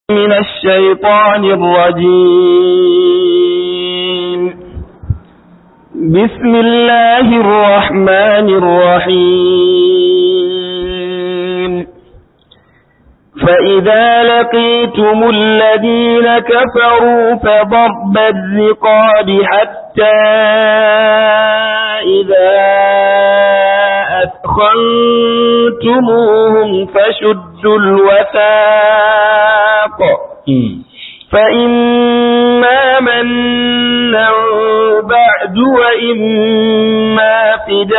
من الشيطان الرجيم بسم الله الرحمن الرحيم فإذا لقيتم الذين كفروا فضرب الرقاب حتى إذا أثخنتموهم فشدوا الوثاق فإما منا بعد وإما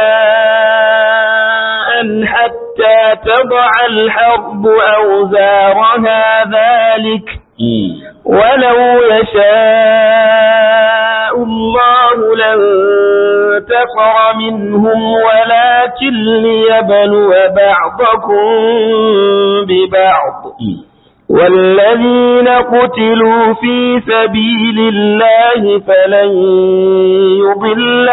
فداء حتى تضع الحرب أوزارها ذلك ولو يشاء الله لانتصر منهم ولكن ليبلو بعضكم ببعض والذين قتلوا في سبيل الله فلن يضل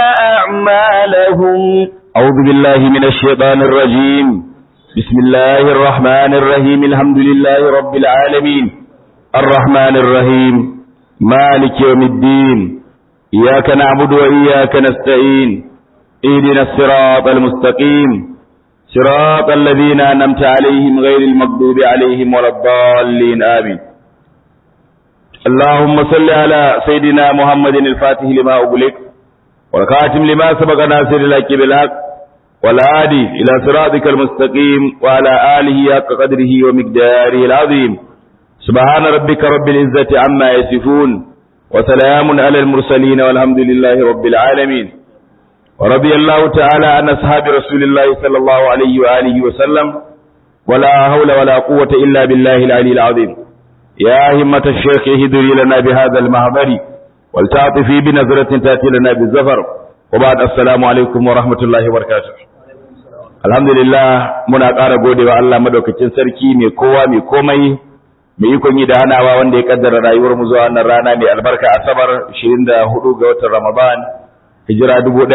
أعمالهم أعوذ بالله من الشيطان الرجيم بسم الله الرحمن الرحيم الحمد لله رب العالمين الرحمن الرحيم مالك يوم الدين إياك نعبد وإياك نستعين اهدنا الصراط المستقيم صراط الذين أنمت عليهم غير المغضوب عليهم ولا الضالين آمين اللهم صل على سيدنا محمد الفاتح لما أغلق والخاتم لما سبق ناصر الحق بالحق والهادي إلى صراطك المستقيم وعلى آله حق قدره ومقداره العظيم سبحان ربك رب العزة عما يصفون وسلام على المرسلين والحمد لله رب العالمين ورضي الله تعالى عن أصحاب رسول الله صلى الله عليه وآله وسلم ولا حول ولا قوة إلا بالله العلي العظيم يا همة الشيخ اهدري لنا بهذا المحضر ولتعطفي بنظرة تأتي لنا بالزفر وبعد السلام عليكم ورحمة الله وبركاته الحمد لله muna ƙara godewa Allah madaukakin sarki mai kowa mai komai mai ikon yi da hanawa wanda ya kaddara rayuwar mu zuwa wannan rana mai albarka asabar 24 ga watan Ramadan hijira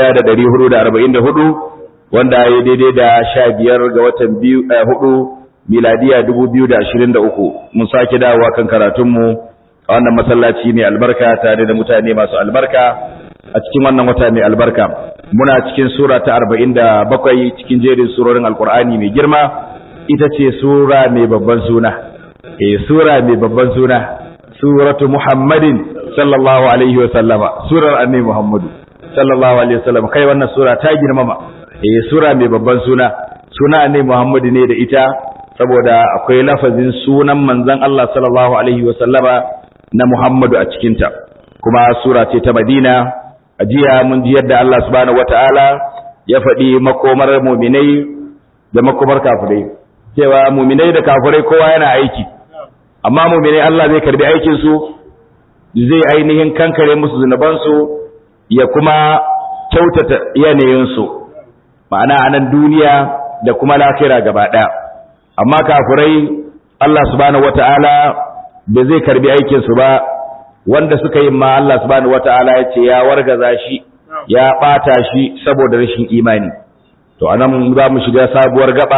1444 wanda ya daidai da 15 ga watan 4 miladiya 2023 mun sake dawowa kan karatun mu a wannan masallaci mai albarka tare da mutane masu albarka a cikin wannan wata mai albarka muna cikin sura ta 47 cikin jerin surorin alkur'ani mai girma ita ce sura mai babban suna eh sura mai babban suna suratu muhammadin sallallahu alaihi wa sallama surar annabi muhammadu sallallahu alaihi wa sallam kai wannan sura ta girmama eh sura mai babban suna suna annabi muhammadu ne da ita saboda akwai lafazin sunan manzon Allah sallallahu alaihi wa sallama na muhammadu a cikinta kuma sura ce ta madina a jiya mun ji yadda Allah subhanahu wataala ya faɗi makomar muminai da makomar kafirai cewa muminai da kafirai kowa yana aiki amma muminai Allah zai karbi aikin su zai ainihin kankare musu zunuban su ya kuma kyautata yanayin su ma'ana a nan duniya da kuma lafira gaba ɗaya amma kafirai Allah subhanahu wataala da zai karbi aikin su ba wanda suka yi ma Allah subhanahu wataala ya ce ya wargaza shi ya bata shi saboda rashin imani to anan za mu shiga sabuwar gaba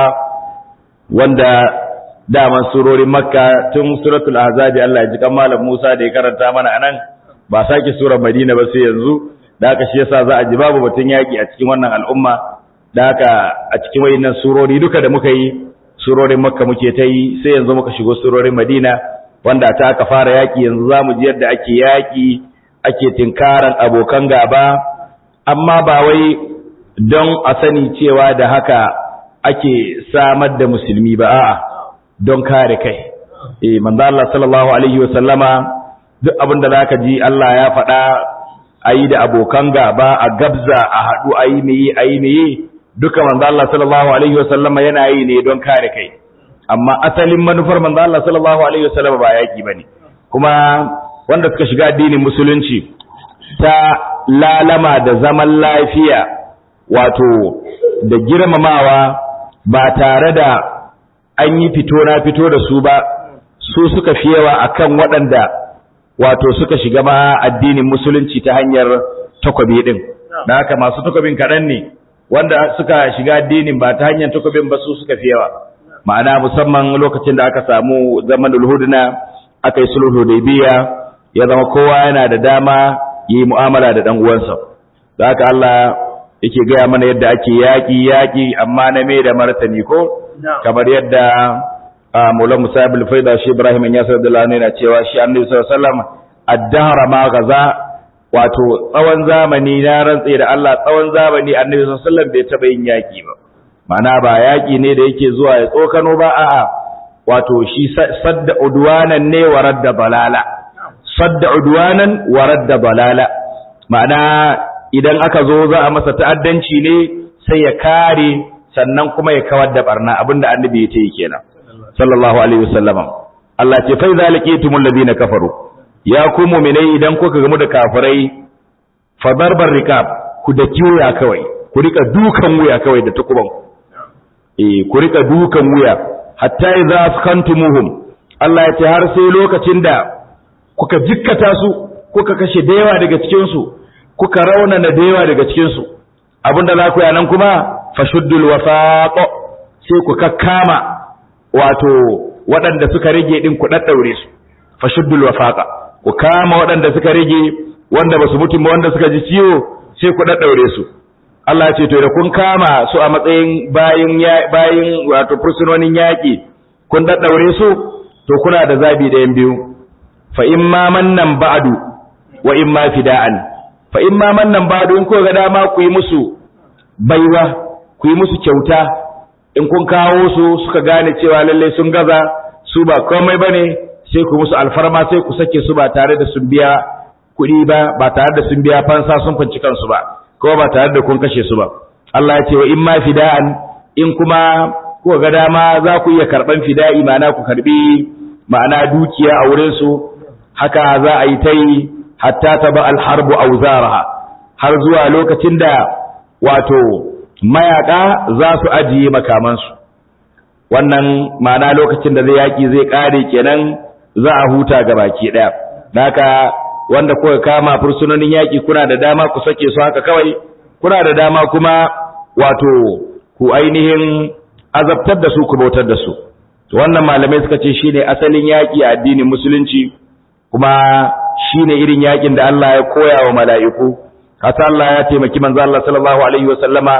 wanda daman surorin makka tun suratul ahzab Allah ya ji kan malam Musa da ya karanta mana anan ba sake surar Madina ba sai yanzu da haka shi yasa za a ji babu batun yaki a cikin wannan al'umma da haka a cikin wayannan surori duka da muka yi surorin makka muke ta yi sai yanzu muka shigo surorin Madina wanda ta aka fara yaƙi yanzu za mu ji yadda ake yaƙi ake tinkaran abokan gaba amma ba wai don a sani cewa da haka ake samar da musulmi ba a'a don kare kai eh manzo Allah sallallahu alaihi wa sallama duk abin da zaka ji Allah ya faɗa ayi da abokan gaba a gabza a haɗu ayi meye ayi meye duka manzo Allah sallallahu alaihi wa sallama yana yi ne don kare kai amma asalin manufar manzo Allah sallallahu alaihi wasallam ba yaki bane kuma wanda suka shiga addinin musulunci ta lalama da zaman lafiya wato da girmamawa ba tare da an yi fito na fito da su ba su suka fi yawa akan waɗanda wato suka shiga ma addinin musulunci ta hanyar takwabi din da haka masu takwabin kaɗan ne wanda suka shiga addinin ba ta hanyar takobin ba su suka fi yawa ma'ana musamman lokacin da aka samu zaman hudna aka yi sulhu hudaybiya ya zama kowa yana da dama yi mu'amala da dan uwansa da haka Allah yake gaya mana yadda ake yaƙi yaƙi amma na mai da martani ko kamar yadda Maulana Musa ibn Faida shi Ibrahim ya sa da yana cewa shi Annabi sallallahu alaihi wasallam ad-dahra ma gaza wato tsawon zamani na rantse da Allah tsawon zamani Annabi sallallahu alaihi wasallam bai taba yin yaƙi ba ma'ana ba yaƙi ne da yake zuwa ya tsokano ba a'a wato shi sadda udwanan ne wa radda balala sadda udwanan wa radda balala ma'ana idan aka zo za a masa ta'addanci ne sai ya kare sannan kuma ya kawar da barna abinda annabi ya ce kenan sallallahu alaihi wasallama Allah ce fa zalikitumul ladina kafaru ya ku mu'minai idan kuka gamu da kafirai fa darbar rikab ku da kiyoya kawai ku rika dukan wuya kawai da tukuban eh ku rika dukan wuya hatta idza askantumuhum Allah ya ce har sai lokacin da kuka jikkata su kuka kashe da yawa daga cikin su kuka raunana da yawa daga cikin su abinda za ku yi nan kuma fashuddul wafaq sai ku kakkama wato waɗanda suka rage din ku daddaure su fashuddul wafaqa ku kama waɗanda suka rage wanda basu mutu ba wanda suka ji ciwo sai ku daddaure su Allah ce to da kun kama su a matsayin bayin bayin wato fursunonin yaki kun daddaure su to kuna da zabi da yan biyu fa imma mannan ba'du wa imma fida'an fa imma mannan ba'du in ko ga dama ku yi musu baiwa ku yi musu kyauta in kun kawo su suka gane cewa lalle sun gaza su ba komai bane sai ku musu alfarma sai ku sake su ba tare da sun biya kuɗi ba ba tare da sun biya fansa sun fanci kansu ba ko ba tare da kun kashe su ba Allah ya ce wa in ma fida'an in kuma ku ga dama za ku iya karban fida'i ma'ana ku karbi ma'ana dukiya a wurin su haka za a yi ta yi hatta taba alharbu auzaraha har zuwa lokacin da wato mayaka za su ajiye makamansu wannan ma'ana lokacin da zai yaki zai kare kenan za a huta ga baki daya haka wanda kuka kama fursunonin yaki kuna da dama ku sake su haka kawai kuna da dama kuma wato ku ainihin azabtar da su ku bautar da su wannan malamai suka ce shine asalin yaki a addinin musulunci kuma shine irin yakin da Allah ya koya wa mala'iku hata Allah ya taimaki manzo Allah sallallahu alaihi wa sallama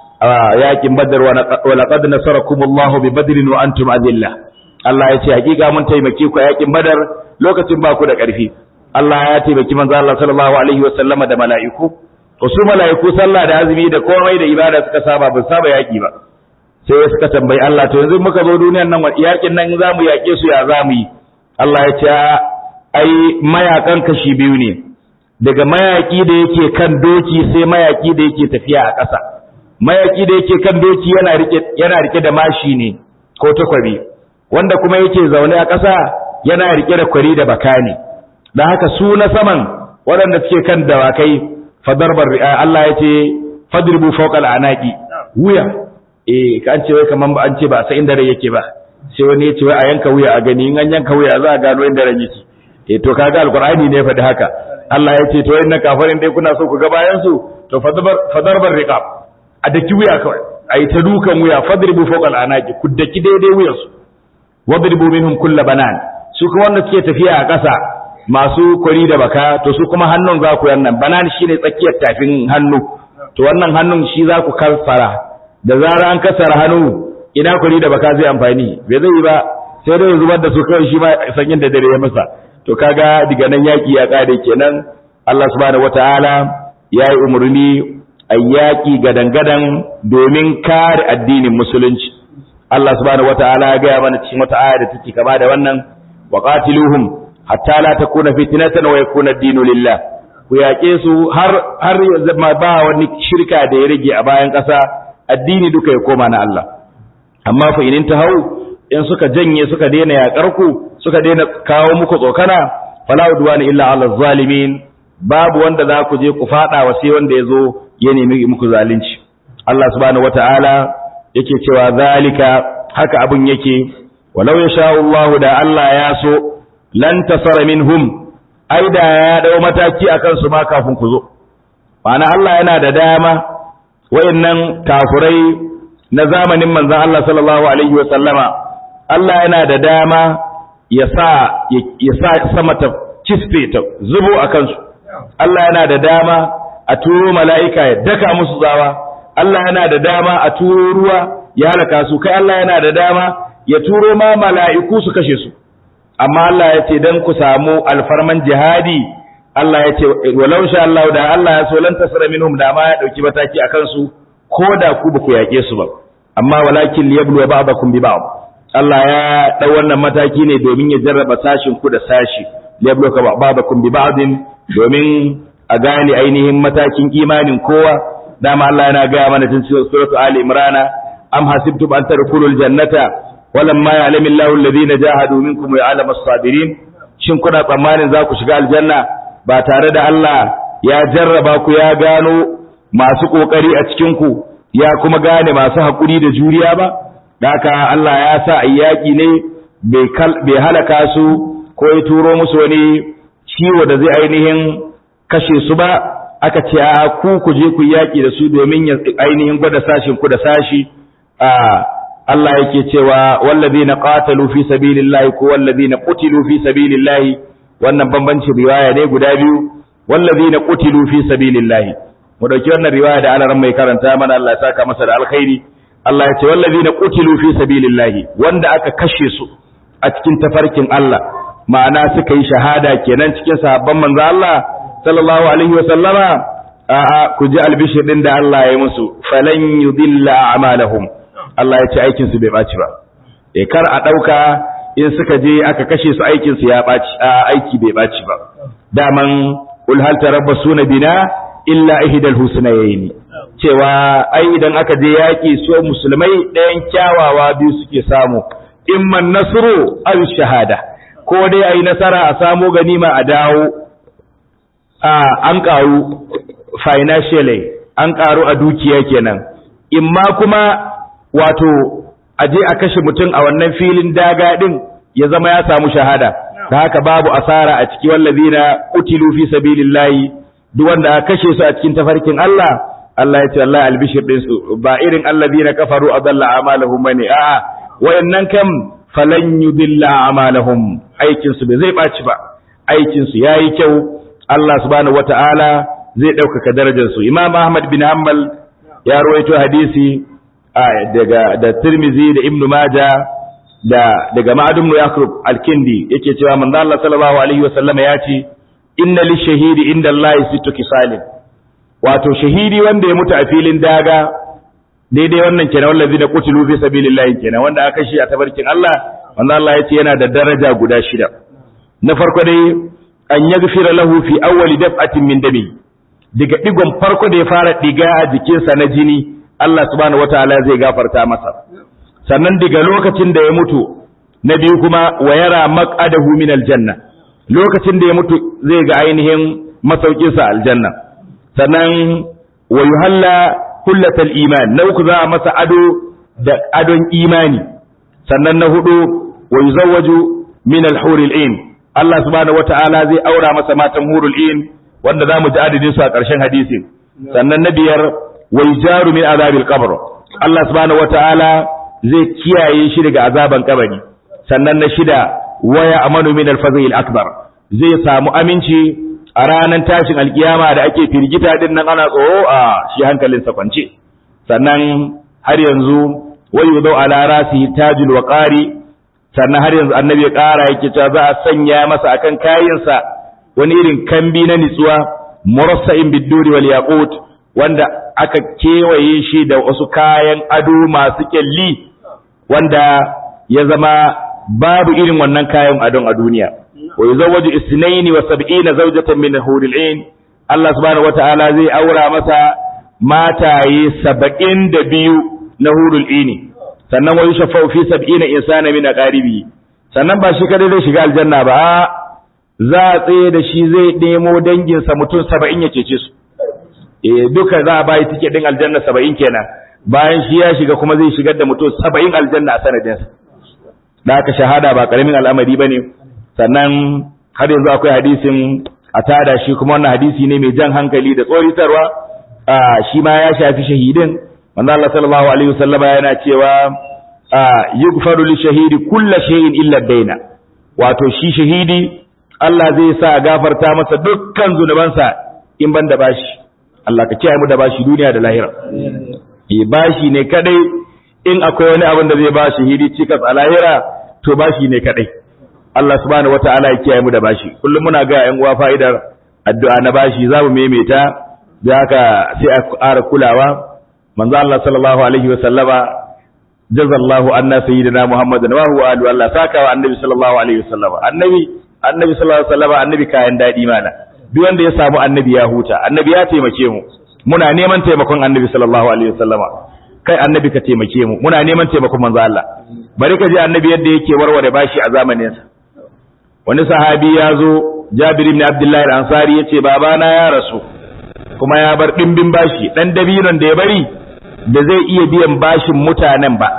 a yakin Badr wa laqad nasarakumullahu bi Badrin wa antum adilla Allah ya ce hakika mun taimake ku a yakin Badar lokacin ba ku da ƙarfi Allah ya taimaki manzo Allah sallallahu alaihi wa sallama da mala'iku to su mala'iku sallah da azumi da komai da ibada suka saba ba saba yaki ba sai suka tambayi Allah to yanzu muka zo duniyar nan yakin nan zamu yake su ya zamu yi Allah ya ce ai mayakan kashi biyu ne daga mayaki da yake kan doki sai mayaki da yake tafiya a ƙasa mayaki da yake kan doki yana rike yana rike da mashi ne ko takwabi wanda kuma yake zaune a ƙasa yana rike da kwari da baka ne dan haka su na saman waɗanda suke kan dawakai fadarbar Allah ya ce fadribu fawqa al'anaqi wuya eh ka an ce wai kaman ba an ce ba sai inda rai yake ba sai wani ya ce wai a yanka wuya a gani in an yanka wuya za a gano inda rai yake eh to kaga alqur'ani ne faɗi haka Allah ya ce to inna kafirin dai kuna so ku ga bayan su to fadarbar fadarbar riqab a daki wuya kawai ai ta dukan wuya fadribu fawqa al'anaqi ku daki daidai wuyan su wadribu minhum kull banan su kuma wanda suke tafiya a ƙasa masu kwari da baka to su kuma hannun za ku yannan banan shine tsakiyar tafin hannu to wannan hannun shi za ku kasara da zara an kasara hannu ina kwari da baka zai amfani bai zai ba sai dai zubar da su kawai shi ma sanyin da dare ya masa to kaga diga nan yaki ya kare kenan Allah subhanahu wataala ya yi umarni a yaƙi gadan-gadan domin kare addinin musulunci Allah subhanahu wataala ya gaya mana cikin wata aya da take kama da wannan wa qatiluhum hatta la takuna fitnatan wa yakuna ad-dinu lillah ku yaƙe su har har ba wani shirka da ya rage a bayan ƙasa addini duka ya koma na Allah amma fa inin hau in suka janye suka daina yaƙar ku suka daina kawo muku tsokana fala udwana illa ala zalimin babu wanda za ku je ku fada wa sai wanda ya zo ya nemi muku zalunci Allah subhanahu wataala yake cewa zalika haka abun yake walau yasha Allah da Allah ya so lan tasara minhum ai da ya dau mataki akan su ma kafin ku zo ma'ana Allah yana da dama wayannan kafurai na zamanin manzon Allah sallallahu alaihi wa sallama Allah yana da dama ya sa ya sa sama ta kisfe ta zubo a kansu Allah yana da dama a turo mala'ika ya daka musu tsawa Allah yana da dama a turo ruwa ya halaka su kai Allah yana da dama ya turo ma mala'iku su kashe su amma Allah ya ce dan ku samu alfarman jihadi Allah ya ce walau sha Allah da Allah ya so lan tasra minhum da ma ya dauki mataki akan su ko da ku ba ku yake su ba amma walakin liyablu ba'dakum bi ba'd Allah ya dau wannan mataki ne domin ya jarraba sashin ku da sashi liyablu ba'dakum bi ba'din domin a gane ainihin matakin imanin kowa dama Allah yana ga mana cikin suratul ali imran am hasibtum an tadkhulul jannata walamma ya'lamu Allahu alladhina jahadu minkum wa ya'lamu as-sabirin shin kuna tsammanin za ku shiga aljanna ba tare da Allah ya jarraba ku ya gano masu kokari a cikin ku ya kuma gane masu hakuri da juriya ba haka Allah ya sa ayyaki ne bai halaka su ko ya turo musu wani ciwo da zai ainihin kashe su ba aka ce a ku ku je ku yaki da su domin ya ainihin gwada sashin ku da sashi a Allah yake cewa wallazina qatalu fi sabilillahi ko wallazina qutilu fi sabilillahi wannan bambancin riwaya ne guda biyu wallazina qutilu fi sabilillahi mu dauki wannan riwaya da alaran mai karanta mana Allah ya saka masa da alkhairi Allah ya ce wallazina qutilu fi sabilillahi wanda aka kashe su a cikin tafarkin Allah ma'ana suka yi shahada kenan cikin sahabban manzo Allah sallallahu alaihi wa sallama a'a ku ji albishir din da Allah ya musu falan yudilla a'malahum Allah ya ce aikin su bai baci ba eh kar a dauka in suka je aka kashe su aikin su ya baci a aiki bai baci ba daman ul hal tarabbasuna bina illa ihdal husnayn cewa ai idan aka je yaki so musulmai ɗayan kyawawa biyu suke samu imman nasru aw shahada ko dai ayi nasara a samu ganima a dawo an ƙaru financially an ƙaru a dukiya kenan imma kuma wato aje a kashe mutum a wannan filin daga din ya zama ya samu shahada da haka babu asara a ciki wallazina qutilu fi sabilillahi duk wanda aka kashe su a cikin tafarkin Allah Allah ya ce Allah albishir din su ba irin allazina kafaru adalla amalahum bane a'a wayannan kam falan yudilla amalahum aikin su bai zai baci ba aikin su yayi kyau Allah subhanahu wata'ala zai ɗaukaka darajarsu. Imam Ahmad bin Hanbal ya rawaito hadisi daga da Tirmizi da Ibn Majah da daga Ma'adum Yaqub Al-Kindi yake cewa manzo Allah sallallahu alaihi wasallam ya ce inna lishahidi inda Allah sittu kisalin wato shahidi wanda ya mutu a filin daga daidai wannan kenan wallazi da qutilu fi sabilillah kenan wanda aka shi a tabarkin Allah manzo Allah ya ce yana da daraja guda shida na farko dai an yaghfira lahu fi awwali daf'atin min dami daga digon farko da ya fara diga a jikinsa na jini Allah subhanahu wataala zai gafarta masa sannan daga lokacin da ya mutu na biyu kuma wa yara maq'adahu min aljanna lokacin da ya mutu zai ga ainihin masaukin sa aljanna sannan wa yuhalla kullatal iman na uku za a masa ado da adon imani sannan na hudu wa yuzawwaju min al-huril ain Allah subhanahu wata'ala zai aura masa matan hurul in wanda zamu ji adadin su a ƙarshen hadisin sannan na biyar wai jaru min azabil qabr Allah subhanahu wata'ala zai kiyaye shi daga azaban kabari sannan na shida waya amanu min al akbar zai samu aminci a ranar tashin alkiyama da ake firgita din nan ana tsoro a shi hankalinsa kwance sannan har yanzu wayu dau ala rasi tajul waqari sannan har yanzu annabi ya ƙara yake cewa za a sanya masa akan kayansa wani irin kambi na nitsuwa murassa'in bidduri wal yaqut wanda aka kewaye shi da wasu kayan ado masu kyalli wanda ya zama babu irin wannan kayan adon a duniya wa yuzawwaju isnaini wa sab'ina zawjatan min huril ain Allah subhanahu wataala zai aura masa mataye saba'in da biyu na hurul ini sannan wa yushafa'u fi sab'ina insana min aqaribi sannan ba shi kadai zai shiga aljanna ba za a tsaye da shi zai nemo danginsa mutum saba'in ya cece su eh duka za a bayi tike din aljanna saba'in kenan bayan shi ya shiga kuma zai shigar da mutum saba'in aljanna a sanadinsa da aka shahada ba karamin al'amari bane sannan har yanzu akwai hadisin a tada shi kuma wannan hadisi ne mai jan hankali da tsoritarwa shi ma ya shafi shahidin manzo Allah sallallahu alaihi wasallama yana cewa yughfaru li shahidi kullu shay'in illa daina wato shi shahidi Allah zai sa a gafarta masa dukkan zunubansa in ban da bashi Allah ka kiyaye mu da bashi duniya da lahira eh bashi ne kadai in akwai wani abin da zai ba shahidi cikas a lahira to bashi ne kadai Allah subhanahu wataala ya kiyaye mu da bashi kullum muna ga ƴan uwa fa'idar addu'a na bashi za mu maimaita da haka sai a ƙara kulawa manzo Allah sallallahu alaihi wa sallama jazallahu anna sayyidina Muhammadan wa huwa alu Allah saka wa annabi sallallahu alaihi wa sallama annabi annabi sallallahu alaihi wa sallama annabi kayan dadi mana duk wanda ya samu annabi ya huta annabi ya taimake mu muna neman taimakon annabi sallallahu alaihi wa sallama kai annabi ka taimake mu muna neman taimakon manzo Allah bari ka ji annabi yadda yake warware bashi a zamaninsa wani sahabi ya zo Jabir ibn Abdullah al-Ansari yace babana ya rasu kuma ya bar dimbin bashi dan dabinon da ya bari da zai iya biyan bashin mutanen ba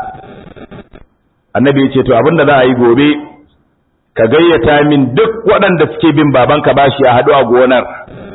annabi yace to abinda za a yi gobe ka gayyata min duk waɗanda suke bin babanka bashi a haɗu a gonar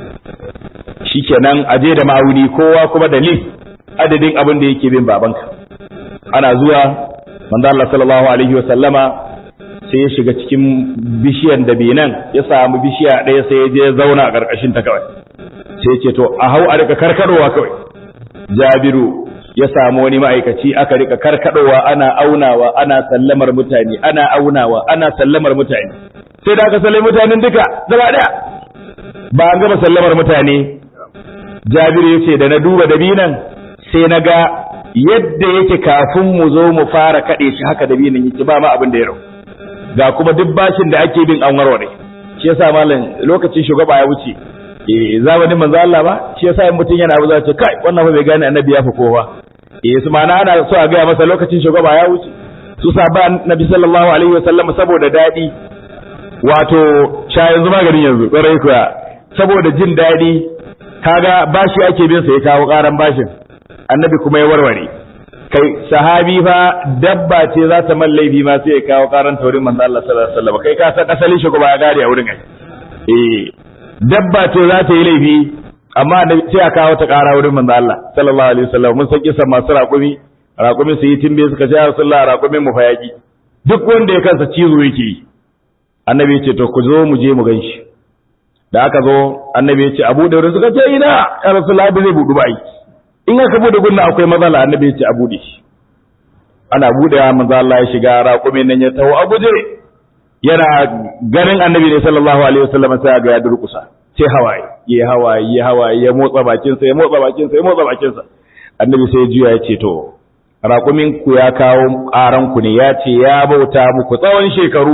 shikenan aje da ma'auni kowa kuma da list adadin abin da yake bin babanka ana zuwa manzo Allah sallallahu alaihi wa sallama sai ya shiga cikin bishiyan da benan ya samu bishiya ɗaya sai ya je ya zauna a ƙarƙashin ta kawai sai ce to a hau a rika karkadowa kawai jabiru ya samu wani ma'aikaci aka rika karkadowa ana aunawa ana sallamar mutane ana aunawa ana sallamar mutane sai da aka sallai mutanen duka gaba ɗaya ba an gama sallamar mutane jabiru ya ce da na duba dabinan sai na ga yadda yake kafin mu zo mu fara kaɗe shi haka dabinan yake ba ma abin da ya rau ga kuma duk bashin da ake bin an warware shi yasa malam lokacin shugaba ya wuce eh zamanin manzo Allah ba shi yasa in mutum yana buza ce kai wannan fa bai gane annabi ya fi kowa eh su ma'ana ana so a ga masa lokacin shugaba ya wuce su saba annabi sallallahu alaihi wasallam saboda dadi wato sha yanzu maganin yanzu kwarai kuwa saboda jin dadi kaga bashi ake bin sa ya kawo karan bashin annabi kuma ya warware kai sahabi fa dabba ce za ta man laifi ma sai ya kawo karan taurin manzo Allah sallallahu alaihi wasallam kai ka san asalin shi kuma ya gare a wurin ai eh dabba ce za ta yi laifi amma sai a kawo ta kara wurin manzo Allah sallallahu alaihi wasallam mun san kisan masu raƙumi raƙumi su yi timbe suka ce Rasulullah raƙumin mu fa yaki duk wanda ya kansa cizo yake yi annabi ya ce to ku zo mu je mu ganshi da aka zo annabi ya ce Abu Dawud suka ce ina ya Rasulullah bai zai budu ba ai in aka bude gunna akwai matsala annabi ya ce a bude shi ana budewa manzo Allah ya shiga raƙumin nan ya taho a guje yana ganin annabi ne sallallahu alaihi wasallam sai ga ya durkusa sai hawaye ya hawaye ya hawaye ya motsa bakin sa ya motsa bakin sa ya motsa bakin sa annabi sai juya ya ce to raƙumin ku ya kawo ƙaran ku ne ya ce ya bauta muku tsawon shekaru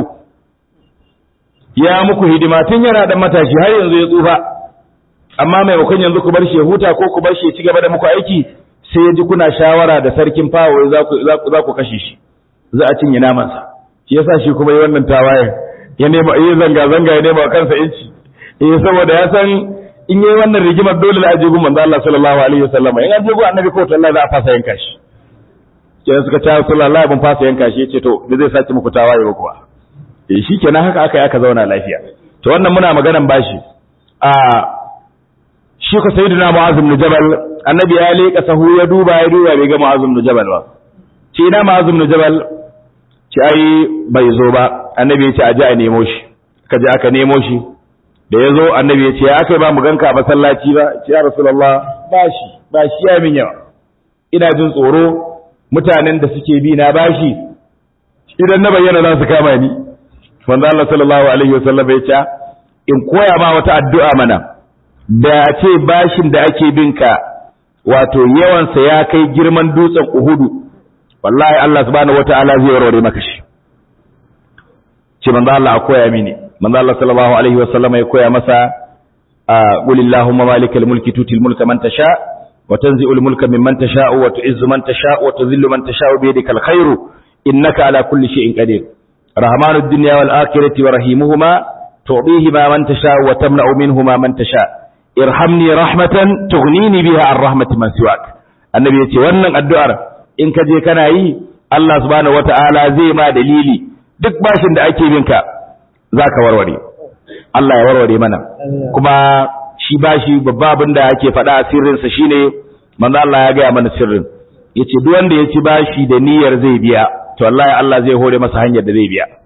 ya muku hidima tun yana da matashi har yanzu ya tsufa amma maimakon yanzu ku bar shi ya huta ko ku bar shi ya ci gaba da muku aiki sai ya ji kuna shawara da sarkin fawo za ku za ku kashe shi za a cinye namansa shi yasa shi kuma yi wannan tawaye ya nema yi zanga zanga ya nema kansa inci eh saboda ya san in yi wannan rigimar dole da ajibu manzo Allah sallallahu alaihi wasallam in ajibu annabi ko to Allah za a fasa yanka shi kenan suka ta sallallahu ban fasa yanka shi yace to da zai sace muku tawaye ba kuwa eh shikenan haka aka aka zauna lafiya to wannan muna maganan bashi a shi ko sayyidina mu'az ibn jabal annabi ya leka sahu ya duba ya duba bai ga mu'az ibn jabal ba ce ina mu'az ibn jabal ce ai bai zo ba annabi ya ce aje a nemo shi ka je aka nemo shi da ya zo annabi ya ce ya aka ba mu ganka a masallaci ba ce ya rasulullah bashi bashi ya min yawa ina jin tsoro mutanen da suke bi na bashi idan na bayyana za su kama ni manzo Allah sallallahu alaihi wasallam ya ce in koya ma wata addu'a mana da ce bashin da ake binka wato yawansa ya kai girman dutsen Uhudu wallahi Allah subhanahu wataala zai warware maka shi ce manzo Allah a koya mini manzo Allah sallallahu alaihi wasallam ya koya masa qul illahumma malikal mulki tutil mulka man tasha wa tanzi'ul mulka mimman tasha wa tu'izzu man tasha wa tudhillu man tasha bi yadikal khairu innaka ala kulli shay'in qadir rahmanud dunya wal akhirati wa rahimuhuma tu'dihima man tasha wa tamna'u minhuma man tasha irhamni rahmatan tughnini biha an rahmati man siwak annabi yace wannan addu'ar in ka je kana yi Allah subhanahu wata'ala zai ma dalili duk bashin da ake binka zaka warware Allah ya warware mana kuma shi bashi babba abin da ake faɗa a sirrin sa shine manzo Allah ya gaya mana sirrin yace duk wanda ya ci bashi da niyyar zai biya to wallahi Allah zai hore masa hanyar da zai biya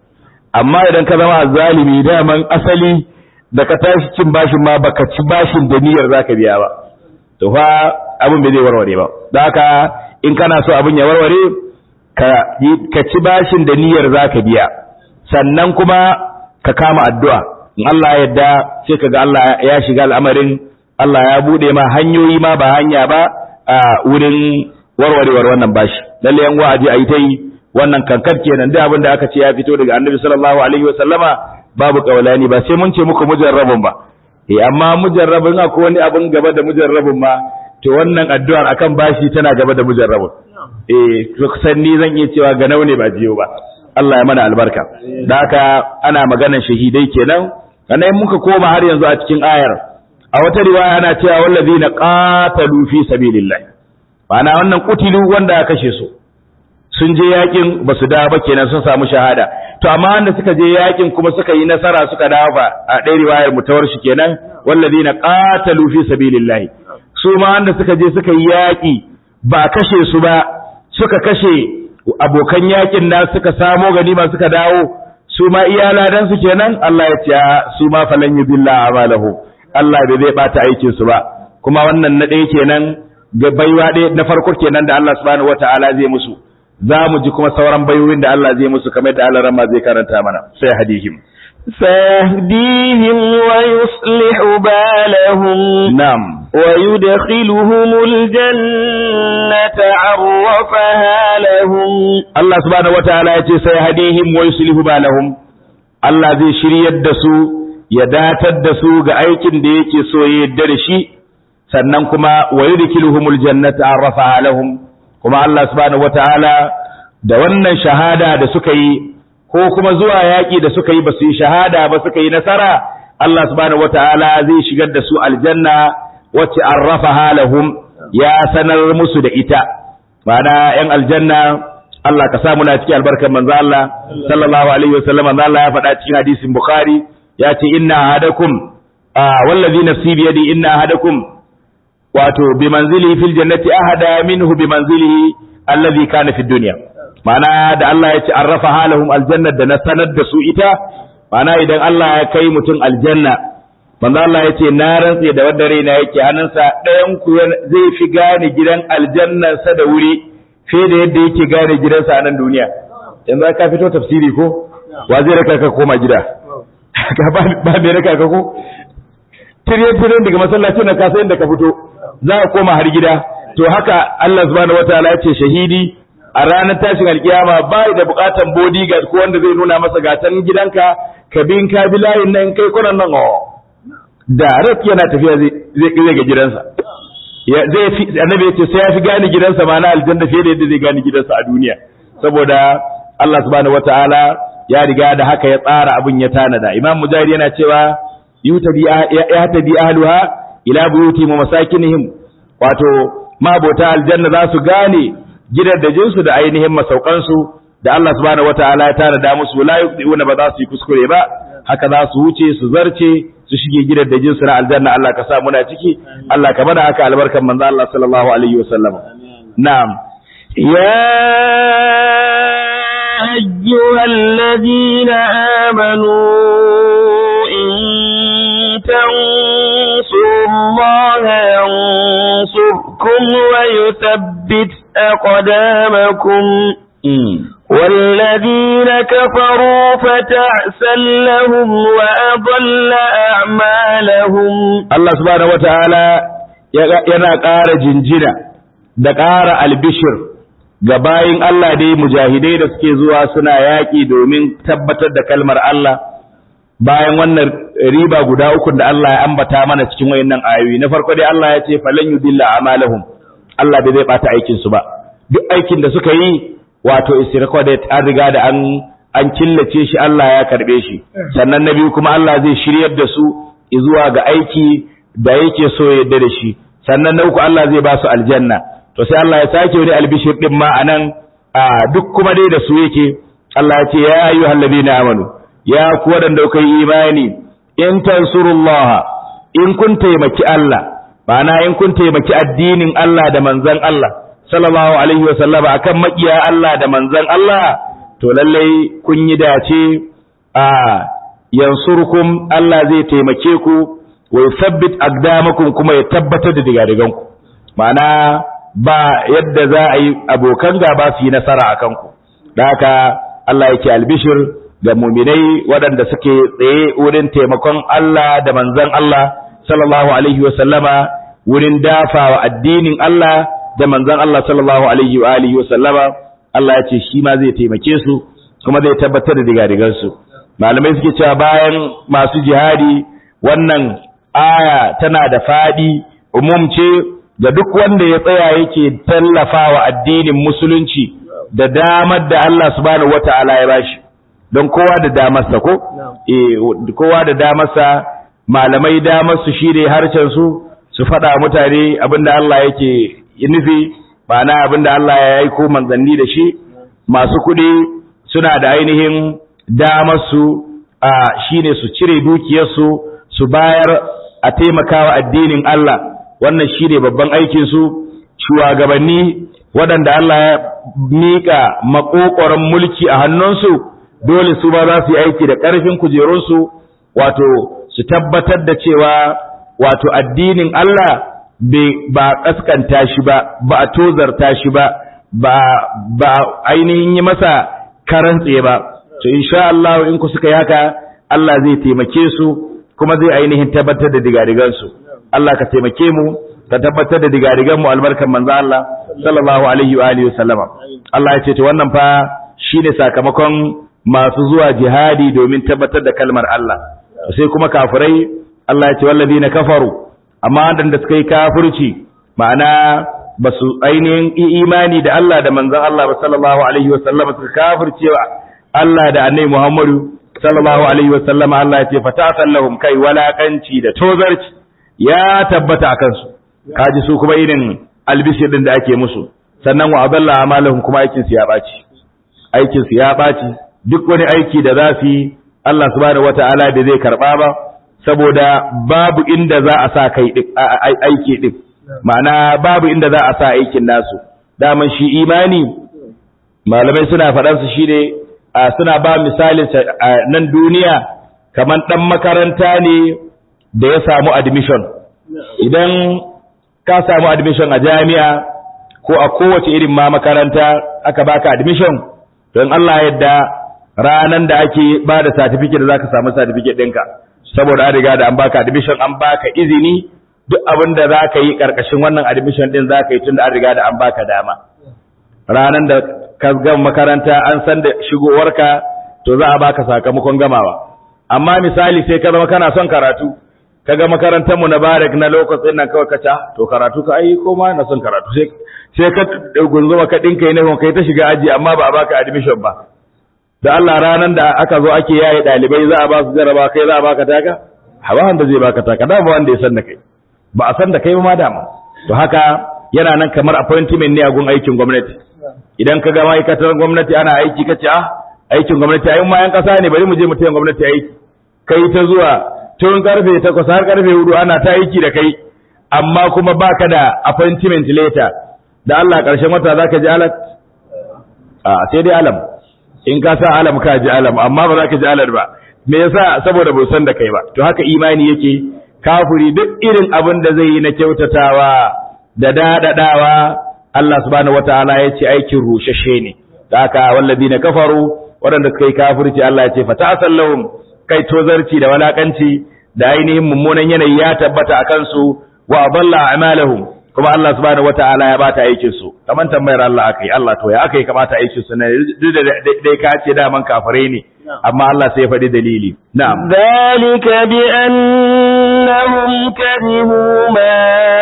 amma idan ka zama zalimi daman asali da ka tashi cin bashin ma baka ci bashin da niyyar zaka biya ba to fa abin bai zai warware ba da haka in kana so abin ya warware ka ka ci bashin da niyyar zaka biya sannan kuma ka kama addu'a in Allah ya yarda sai kaga Allah ya shiga al'amarin Allah ya bude ma hanyoyi ma ba hanya ba a wurin warwarewar wannan bashi lalle yan wa'aji ayi ta yi wannan kankar kenan duk abin da aka ce ya fito daga Annabi sallallahu alaihi wa sallama babu kaulani ba sai mun ce muku mujarrabun ba eh amma mujarrabun akwai wani abin gaba da mujarrabun ma to wannan addu'ar akan bashi tana gaba da mujarrabun eh kusan ni zan iya cewa ga ne ba jiyo ba Allah ya mana albarka da haka ana maganar shahidai kenan sannan muka koma har yanzu a cikin ayar a wata riwaya ana cewa wallazina qatalu fi sabilillah ma'ana wannan kutilu wanda ya kashe su sun je yakin ba su dawo ba kenan sun samu shahada to amma wanda suka je yakin kuma suka yi nasara suka dawo ba a ɗaya riwayar mutawar shi kenan wallazina qatalu fi sabilillah su ma wanda suka je suka yi yaki ba kashe su ba suka kashe abokan yakin na suka samo ganima suka dawo su ma iya ladan su kenan Allah ya ce su ma falan yudilla amalahu Allah bai zai bata aikin su ba kuma wannan na ɗaya kenan ga baiwa ɗaya na farko kenan da Allah subhanahu wataala zai musu za mu ji kuma sauran bayoyin da Allah zai musu kamar da Allah rama zai karanta mana sai hadihim سيهديهم ويصلح بالهم na'am ويدخلهم الجنة عرفها لهم Allah subhanahu wataala ya ce sai hadihim wa yuslihu balahum Allah zai shiryar da su ya datar da su ga aikin da yake so ya yarda da shi sannan kuma wa yudkhiluhumul jannata arrafaha lahum kuma Allah subhanahu wataala da wannan shahada da suka yi ko kuma zuwa yaƙi da suka yi ba su yi shahada ba suka yi nasara Allah subhanahu wataala zai shigar da su aljanna wacce arrafaha lahum ya sanar musu da ita ma'ana yan aljanna Allah ka sa muna cikin albarkar manzo Allah sallallahu alaihi wasallam manzo Allah ya faɗa cikin hadisin Bukhari ya ce inna ahadakum wallazi nafsi bi yadi inna ahadakum wato bi manzilihi fil jannati ahada minhu bi manzilihi allazi kana fid dunya ma'ana da Allah ya ce arrafa halahum aljanna da na sanar da su ita ma'ana idan Allah ya kai mutum aljanna manzo Allah ya ce na rantse da wanda raina yake hannunsa ɗayan ku zai fi gane gidan aljannansa da wuri fiye da yadda yake gane gidansa a nan duniya yanzu ka fito tafsiri ko wa zai raka ka koma gida ka ba ba mai raka ka ko tiryen tiryen daga masallacin na kasa inda ka fito za ka koma har gida to haka Allah subhanahu wataala ya ce shahidi a ranar tashin alkiyama ba da bukatan bodyguard ko wanda zai nuna masa gatan gidanka ka bin ka bi layin nan kai kunan nan oh da rak yana tafiya zai zai ga gidansa ya zai fi annabi ya ce sai ya fi gane gidansa ma na aljanna fiye da yadda zai gane gidansa a duniya saboda Allah subhanahu wataala ya riga da haka ya tsara abin ya tanada imam mujahid yana cewa yutabi ya tabi ahluha ila buyutihim wa masakinihim wato mabota aljanna za su gane gidaddajinsu da ainihin masaukansu da Allah subhanahu wataala ya tanada musu la yuqdiuna ba za su yi kuskure ba haka za su wuce su zarce su shige gidaddajinsu na aljanna Allah ka sa muna ciki Allah ka bada haka albarkan manzo Allah sallallahu alaihi wasallam na'am يا أيها الذين آمنوا إن تنصروا الله ينصركم ويثبت أقدامكم والذين كفروا فتعسا لهم وأضل أعمالهم Allah subhanahu wataala yana ƙara jinjina da ƙara albishir ga bayin Allah dai mujahidai da suke zuwa suna yaƙi domin tabbatar da kalmar Allah bayan wannan riba guda uku da Allah ya ambata mana cikin wayannan ayoyi na farko dai Allah ya ce falan yudilla amalahum Allah bai zai bata aikin su ba duk aikin da suka yi wato is recorded an riga da an an killace shi Allah ya karbe shi sannan na biyu kuma Allah zai shiryar da su zuwa ga aiki da yake so ya yarda da shi sannan na uku Allah zai ba su aljanna to sai Allah ya sake wani albishir din ma anan a duk kuma dai da su yake Allah ya ce ya ayyuhal ladina amanu ya ku wadanda kuka yi imani in tansurullaha in kun taimaki Allah ma'ana in kun taimaki addinin Allah da manzon Allah sallallahu alaihi wa sallama akan makiya Allah da manzon Allah to lallai kun yi dace a yansurkum Allah zai taimake ku wa yuthabbit aqdamakum kuma ya tabbatar da digadigan ku ma'ana ba yadda za a yi abokan gaba su yi nasara akan ku da haka Allah yake albishir ga muminai waɗanda suke tsaye wurin taimakon Allah da manzon Allah sallallahu alaihi wa sallama wurin dafawa addinin Allah da manzon Allah sallallahu alaihi wa alihi wa sallama Allah ya ce shi ma zai taimake su kuma zai tabbatar da digadigan su malamai suke cewa bayan masu jihadi wannan aya tana da fadi umum ce ga duk wanda ya tsaya yake tallafawa addinin musulunci da damar da Allah subhanahu wata'ala ya bashi don kowa da damarsa ko eh kowa da damarsa malamai damarsu shine harshen su su faɗa mutane abinda Allah yake nufi ma'ana abinda Allah ya aiko manzanni da shi masu kuɗi suna da ainihin damarsu a shine su cire dukiyarsu su bayar a taimakawa addinin Allah wannan shine babban aikin su shugabanni waɗanda Allah ya miƙa makokoron mulki a hannunsu dole su ba za su yi aiki da ƙarfin kujerunsu wato su tabbatar da cewa wato addinin Allah ba ƙaskanta shi ba ba a tozarta shi ba ba ainihin yi masa karan tsaye ba to insha Allah in ku suka yaka Allah zai taimake su kuma zai ainihin tabbatar da digadigansu Allah ka taimake mu ka tabbatar da digadigan mu albarkan manzo Allah sallallahu alaihi wa alihi wasallama Allah ya ce to wannan fa shine sakamakon masu zuwa jihadi domin tabbatar da kalmar Allah sai kuma kafirai Allah ya ce wallazina kafaru amma wadanda suka yi kafirci ma'ana ba su ainihin imani da Allah da manzon Allah ba sallallahu alaihi wasallama suka kafircewa Allah da annabi Muhammadu sallallahu alaihi wasallama Allah ya ce fatatan lahum kai walakanci da tozarci ya tabbata akan su kaji su kuma irin albishir din da ake musu sannan wa adalla amalahum kuma aikin su ya baci aikin su ya baci duk wani aiki da za su yi Allah subhanahu wata'ala da zai karba ba saboda babu inda za a sa kai aiki din ma'ana babu inda za a sa aikin nasu daman shi imani malamai suna faɗan su shine suna ba misalin nan duniya kamar dan makaranta ne da ya samu admission idan ka samu admission a jami'a ko a kowace irin ma makaranta aka baka admission don Allah yadda ranan da ake ba da certificate da zaka samu certificate ɗinka saboda an riga da an baka admission an baka izini duk abin da zaka yi karkashin wannan admission din zaka yi tunda an riga da an baka dama ranan da ka gama makaranta an san da shigowarka to za a baka sakamakon gamawa amma misali sai ka zama kana son karatu kaga makarantar mu na barak na lokacin nan kawai kaca to karatu ka ai ko ma na son karatu sai sai ka gunzuma ka dinka yi nufin kai ta shiga aji amma ba a baka admission ba da Allah ranan da aka zo ake yaye dalibai za a ba su jaraba kai za a baka taka hawa wanda zai baka taka da ba wanda ya san da kai ba a san da kai ba ma dama to haka yana nan kamar appointment ne a gun aikin gwamnati idan ka ga ma'aikatar gwamnati ana aiki kace ah aikin gwamnati ai ma yan kasa ne bari mu je mu tayin gwamnati aiki kai ta zuwa tun karfe 8 har karfe 4 ana ta aiki da kai amma kuma baka da appointment letter da Allah karshen wata zaka ji alat a sai dai alam in ka sa alam ka ji alam amma ba za ka ji alat ba me yasa saboda bai san da kai ba to haka imani yake kafiri duk irin abin da zai yi na kyautatawa da dadadawa Allah subhanahu wataala ya ce aikin rushashe ne da haka wallazina kafaru waɗanda suka yi kafirci Allah ya ce fatasallahum kai tozarci da walakanci da ainihin mummunan yanayi ya tabbata a kansu wa adalla a'malahum kuma Allah subhanahu wataala ya bata aikin su kaman tambayar Allah akai Allah to ya akai kamata aikin su ne duk da dai ka ce da man kafare ne amma Allah sai ya faɗi dalili na'am zalika bi annahum karihu ma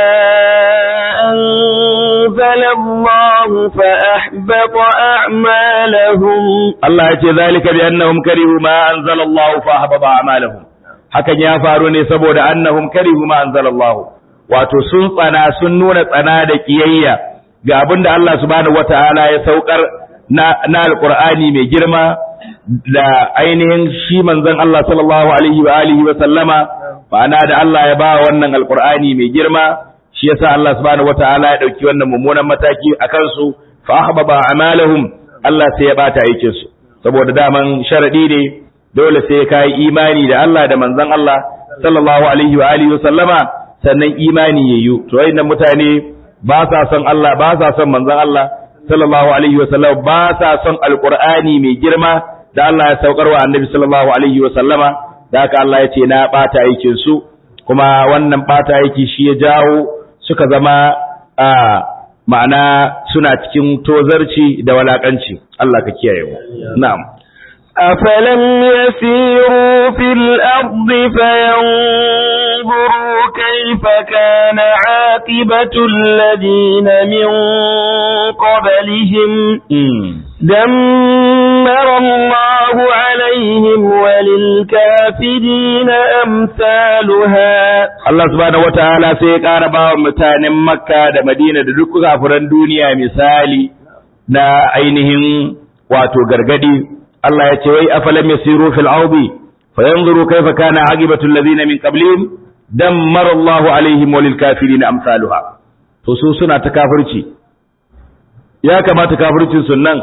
anzala Allah fa ahbata a'malahum Allah ya ce zalika bi annahum karihu ma anzala Allah fa ahbata a'malahum hakan ya faru ne saboda annahum karihu ma anzala Allah wato sun tsana sun nuna tsana da kiyayya ga abin da Allah subhanahu wataala ya saukar na na alqur'ani mai girma da ainihin shi manzon Allah sallallahu alaihi wa alihi wa sallama ma'ana da Allah ya ba wannan alqur'ani mai girma shi yasa Allah subhanahu wataala ya dauki wannan mummunan mataki akan su fa ahbaba a'malahum Allah sai ya bata aikin su saboda daman sharadi ne dole sai ka yi imani da Allah da manzon Allah sallallahu alaihi wa alihi wa sallama sannan imani yayyu to wayannan mutane ba sa son Allah ba sa son manzon Allah sallallahu alaihi wa sallam ba sa son alqur'ani mai girma da Allah ya saukar wa annabi sallallahu alaihi wa sallama da haka Allah ya ce na bata aikin su kuma wannan bata aiki shi ya jawo suka zama a ma'ana suna cikin tozarci da walakanci Allah ka kiyaye mu na'am أفلم يسيروا في الأرض فينظروا كيف كان عاقبة الذين من قبلهم دمر الله عليهم وللكافرين أمثالها Allah subhanahu wataala sai ya ƙara ba wa mutanen Makka da Madina da duk kafiran duniya misali na ainihin wato gargadi Allah ya ce wai afalam yasiru fil ardi fayanzuru kayfa kana aqibatu alladhina min qablihim dammara Allah alaihim walil kafirin amsaluha to su suna ta kafirci ya kamata kafircin sun nan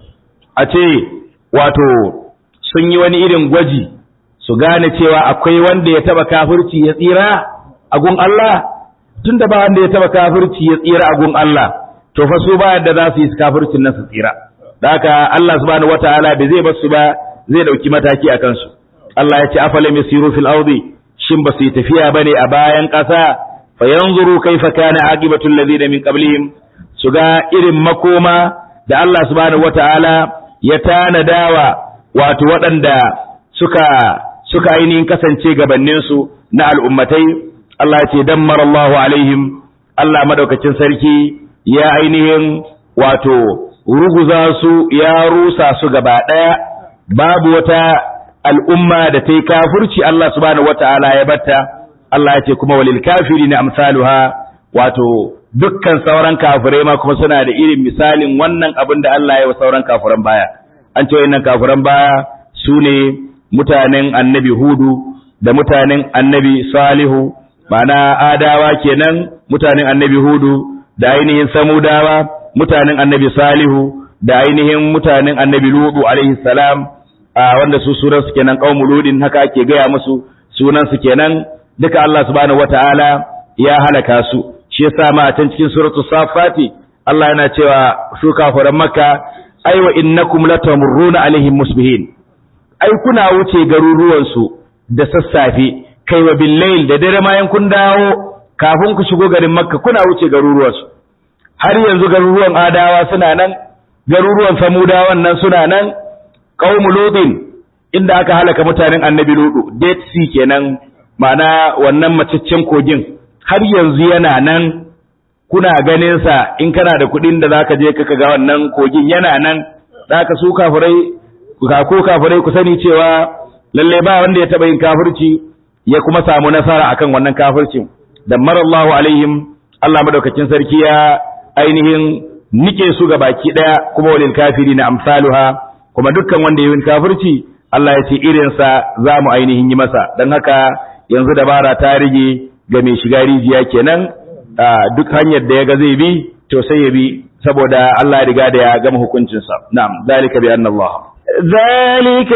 a ce wato sun yi wani irin gwaji su gane cewa akwai wanda ya taba kafirci ya tsira a gun Allah tunda ba wanda ya taba kafirci ya tsira a gun Allah to fa su ba yadda za su yi kafircin nan su tsira da haka Allah subhanahu wataala bai zai basu ba zai dauki mataki a kansu Allah ya ce afalam yasiru fil ardi shin ba su yi tafiya bane a bayan ƙasa fa yanzuru kaifa kana aqibatul ladina min qablihim su ga irin makoma da Allah subhanahu wataala ya tanadawa wato waɗanda suka suka ainihin kasance gabaninsu na al'ummatai Allah ya ce dammar Allahu alaihim Allah madaukakin sarki ya ainihin wato ruguza su ya rusa su gaba ɗaya babu wata al'umma da ta yi kafurci Allah subhanahu wata'ala ya batta Allah ya ce kuma walil kafiri na amsaluha wato dukkan sauran kafirai ma kuma suna da irin misalin wannan abin da Allah ya wa sauran kafiran baya an ce wannan kafiran baya su ne mutanen annabi hudu da mutanen annabi salihu ma'ana adawa kenan mutanen annabi hudu da ainihin samudawa mutanen annabi salihu da ainihin mutanen annabi ludu alaihi salam a wanda su sunan su kenan qaumul ludin haka ake gaya musu sunan su kenan duka Allah subhanahu wataala ya halaka su shi yasa ma a can cikin suratul safati Allah yana cewa su kafiran makka aiwa innakum latamurruna alaihim musbihin ai kuna wuce garuruwan su da sassafe kai wa billayl da dare ma kun dawo kafin ku shigo garin makka kuna wuce garuruwan su har yanzu garuruwan adawa suna nan garuruwan samudawan nan suna nan qaumul lutin inda aka halaka mutanen annabi ludu dead sea kenan ma'ana wannan maciccen kogin har yanzu yana nan kuna ganin sa in kana da kuɗin da zaka je ka ga wannan kogin yana nan zaka su kafirai ka ko kafirai ku sani cewa lalle ba wanda ya taba yin kafirci ya kuma samu nasara akan wannan kafircin damarallahu alaihim Allah madaukakin sarki ya ainihin nike su ga baki daya kuma walil kafiri na amsaluha kuma dukkan wanda yayin kafirci Allah ya ce irinsa za mu ainihin yi masa don haka yanzu dabara ta rige ga mai shiga rijiya kenan duk hanyar da ya ga zai bi to sai ya bi saboda Allah ya riga da ya gama hukuncinsa na'am zalika bi anna Allah ذلك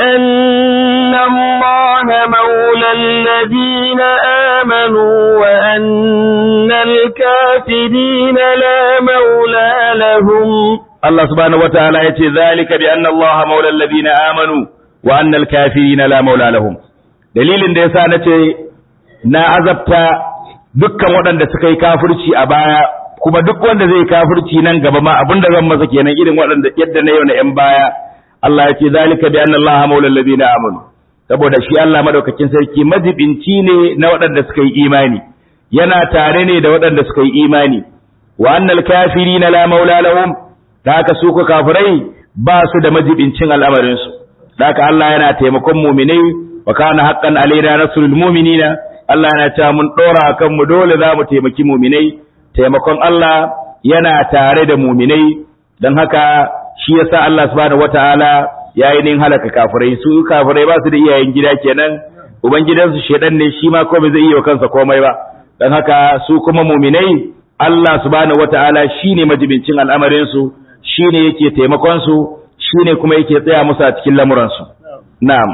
بأن الله مولى الذين آمنوا وأن الكافرين لا مولى لهم Allah subhanahu wataala yace zalika bi anna Allah maula alladhina amanu wa anna al-kafirina la maula lahum dalilin da yasa nace na azabta dukkan waɗanda suka yi kafirci a baya kuma duk wanda zai kafirci nan gaba ma abinda zan masa kenan irin waɗanda yadda na yau na ƴan baya Allah yace zalika bi anna Allah maula alladhina amanu saboda shi Allah madaukakin sarki majibinci ne na waɗanda suka yi imani yana tare ne da waɗanda suka yi imani wa annal kafirina la maula lahum da haka su ku kafirai ba su da majibincin al'amarinsu da haka Allah yana taimakon muminai wa kana haqqan alaina nasrul mu'minina Allah yana cewa mun dora kan mu dole za mu taimaki muminai taimakon Allah yana tare da muminai dan haka shi yasa Allah subhanahu wataala yayi nin halaka kafirai su kafirai ba su da iyayen gida kenan ubangidansu shedan ne shi ma ko bai zai iya kansa komai ba dan haka su kuma muminai Allah subhanahu wataala shine majibincin al'amarin su shine yake taimakon su shine kuma yake tsaya musu a cikin lamuran su na'am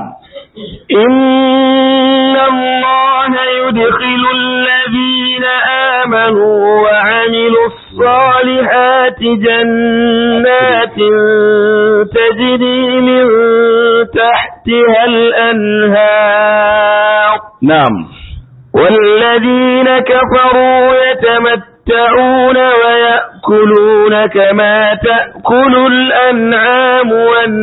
إن الله يدخل الذين آمنوا وعملوا الصالحات جنات تجري من تحتها الأنهار na'am والذين كفروا يتمتعون ويأكلون كما تأكل الأنعام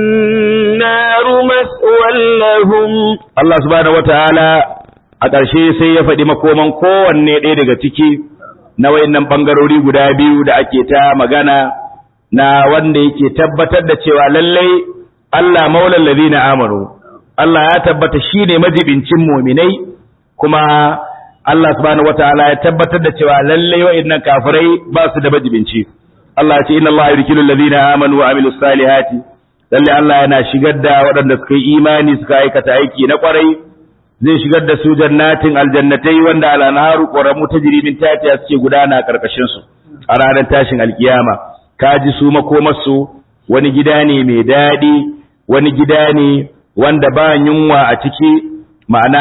والنار مسوى لهم Allah subhanahu wataala a ƙarshe sai ya faɗi makoman kowanne ɗaya daga ciki na wayannan ɓangarori guda biyu da ake ta magana na wanda yake tabbatar da cewa lallai Allah maulal ladina amanu Allah ya tabbata shine majibincin mu'minai kuma Allah subhanahu wataala ya tabbatar da cewa lallai wayannan kafirai ba su da majibinci Allah ya ce inna Allah yudkhilu alladhina amanu wa amilus salihati lalle Allah yana shigar da waɗanda suka yi imani suka aikata aiki na ƙwarai zai shigar da su jannatin aljannatai wanda al'anharu ƙoramu ta jirimin tatiya suke gudana a ƙarƙashin su a ranar tashin alkiyama kaji su makomarsu wani gida ne mai daɗi wani gida ne wanda ba yunwa a ciki ma'ana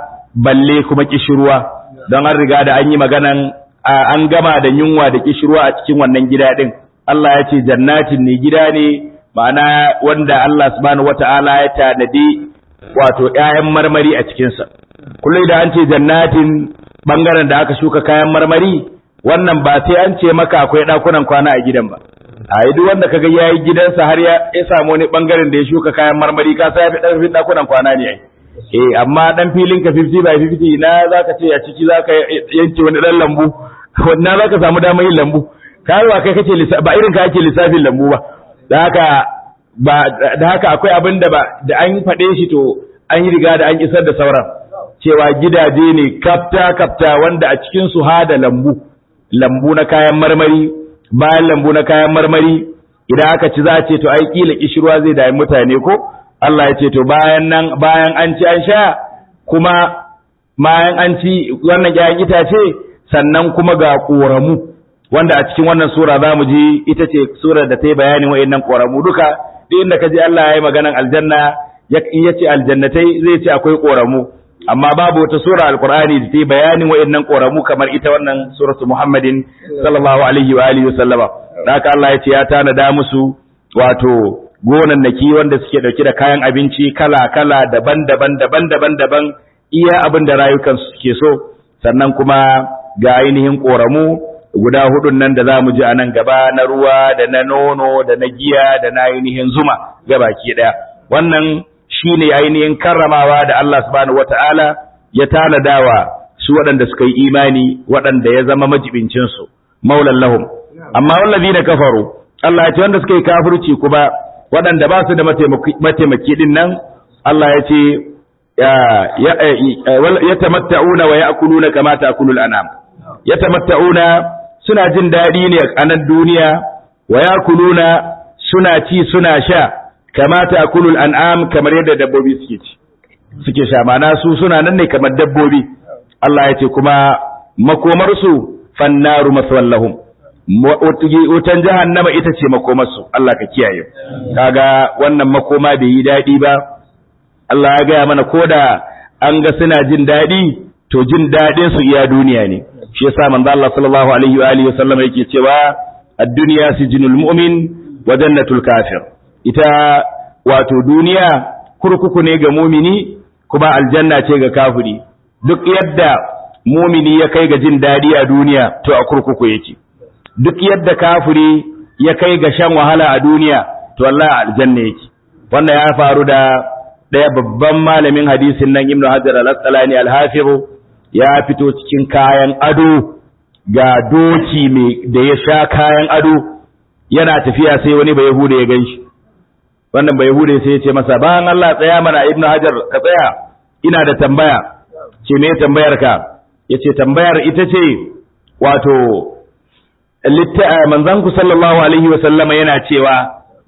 balle kuma kishirwa don an riga da an yi maganan an gama da yunwa da kishirwa a cikin wannan gida ɗin Allah ya ce jannatin ne gida ne ma'ana wanda Allah subhanahu wata'ala ya tanadi wato ƴaƴan marmari a cikinsa kullum da an ce jannatin bangaren da aka shuka kayan marmari wannan ba sai an ce maka akwai ɗakunan kwana a gidan ba a duk wanda kaga yayi gidansa har ya samu wani bangaren da ya shuka kayan marmari ka sa ya fi ɗarfin ɗakunan kwana ne ai eh amma dan filin ka 50 by 50 na zaka ce a ciki zaka yanke wani dan lambu wannan zaka samu damar yin lambu kai ba kai kace ba irin ka ake lissafin lambu ba da haka ba da haka akwai abin da ba da an faɗe shi to an yi riga da an isar da sauran cewa gidaje ne kafta kafta wanda a cikin su hada lambu lambu na kayan marmari bayan lambu na kayan marmari idan aka ci za a ce to ai kila kishirwa zai dami mutane ko Allah ya ce to bayan nan bayan an ci an sha kuma bayan an ci wannan ƴaƴan itace sannan kuma ga ƙoramu wanda a cikin wannan sura za mu ji ita ce surar da ta yi bayanin wa'annan ƙoramu duka duk inda ka ji Allah ya yi maganan aljanna ya ce aljannatai zai ce akwai ƙoramu amma babu wata sura alqur'ani da ta yi bayanin wa'annan ƙoramu kamar ita wannan suratu muhammadin sallallahu alaihi wa alihi wasallama haka Allah ya ce ya tanada musu wato gonannaki wanda suke dauke da kayan abinci kala kala daban-daban daban-daban daban iya abin da rayukan suke so sannan kuma ga ainihin ƙoramu guda hudun nan da za mu ji a nan gaba na ruwa da na nono da na giya da na ainihin zuma gabaki ɗaya wannan shi ne ainihin karramawa da Allah subhanahu wata'ala ya tanadawa su waɗanda suka yi imani waɗanda ya zama majibincinsu maulan lahum amma wallazi da kafaru Allah ya ce wanda suka yi kafirci kuma waɗanda ba su da mataimaki din nan Allah ya ce ya tamatta'una wa ya'kuluna kama ta'kulul anam ya tamatta'una suna jin daɗi ne a nan duniya wa yakuluna suna ci suna sha kama ta'kulul an'am kamar yadda dabbobi suke ci suke sha mana su suna nan ne kamar dabbobi Allah ya ce kuma makomar su fannaru maswallahum wutan jahannama ita ce makomar su Allah ka kiyaye kaga wannan makoma bai yi daɗi ba Allah ya gaya mana koda an ga suna jin daɗi to jin daɗin su iya duniya ne shi yasa manzo Allah sallallahu alaihi wa alihi wasallam yake cewa ad-dunya sijnul mu'min wa jannatul kafir ita wato duniya kurkuku ne ga mumini kuma aljanna ce ga kafiri duk yadda mumini ya kai ga jin dadi a duniya to a kurkuku yake duk yadda kafiri ya kai ga shan wahala a duniya to wallahi aljanna yake wannan ya faru da daya babban malamin hadisin nan Ibn Hajar al-Asqalani al-Hafiz ya fito cikin kayan ado ga doki mai da ya sha kayan ado yana tafiya sai wani bai hude ya ganshi wannan bai hude sai ya ce masa bayan Allah tsaya mana Ibn Hajar ka tsaya ina da tambaya ce me tambayar ka yace tambayar ita ce wato manzon ku sallallahu alaihi wa sallama yana cewa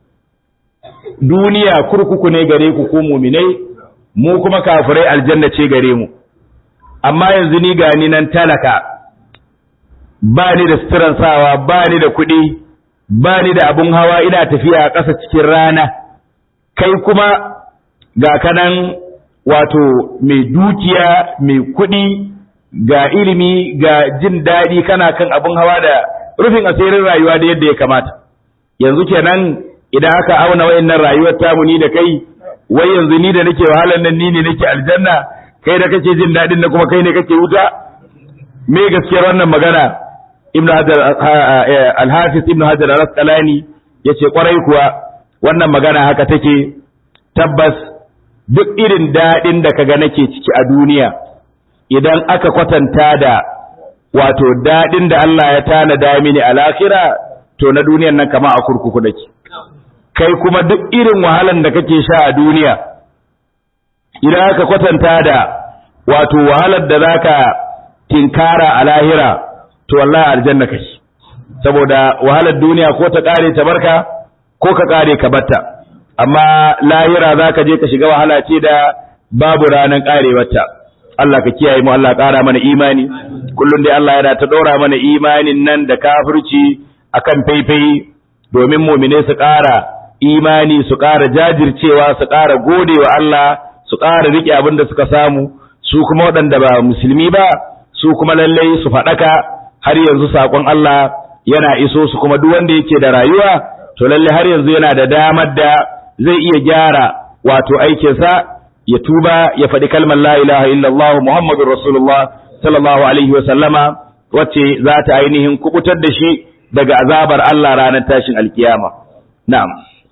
duniya kurkuku ne gare ku ko muminai mu kuma kafirai aljanna ce gare mu amma yanzu ni gani nan talaka ba ni da suturan sawa ba ni da kuɗi ba ni da abun hawa ina tafiya a ƙasa cikin rana kai kuma ga kanan wato mai dukiya mai kuɗi ga ilimi ga jin daɗi kana kan abin hawa da rufin asirin rayuwa da yadda ya kamata yanzu kenan idan aka auna wayannan rayuwar tamu ni da kai wai yanzu ni da nake wahalar nan ni ne nake aljanna kai da kake jin daɗin da kuma kai ne kake wuta me gaskiyar wannan magana ibnu hajar al-hafiz ibnu hajar al-asqalani yace kwarai kuwa wannan magana haka take tabbas duk irin daɗin da kaga nake ciki a duniya idan aka kwatanta da wato daɗin da Allah ya tanada mini a lahira to na duniyan nan kama a kurkuku nake kai kuma duk irin wahalan da kake sha a duniya idan aka kwatanta da wato wahalar da zaka tinkara a lahira to wallahi aljanna kake saboda wahalar duniya ko ta kare ta barka ko ka kare ka batta amma lahira zaka je ka shiga wahala ce da babu ranan karewarta Allah ka kiyaye mu Allah ƙara mana imani kullum dai Allah yana ta ɗora mana imanin nan da kafirci akan faifai domin mumine su ƙara imani su ƙara jajircewa su ƙara gode wa Allah su ƙara riƙe abin da suka samu su kuma waɗanda ba musulmi ba su kuma lallai su faɗaka har yanzu saƙon Allah yana iso su kuma duk wanda yake da rayuwa to lallai har yanzu yana da damar da zai iya gyara wato aikinsa ya tuba ya faɗi kalmar la ilaha illallah muhammadur rasulullah sallallahu alaihi wa sallama wacce za ta ainihin kubutar da shi daga azabar Allah ranar tashin alkiyama na'am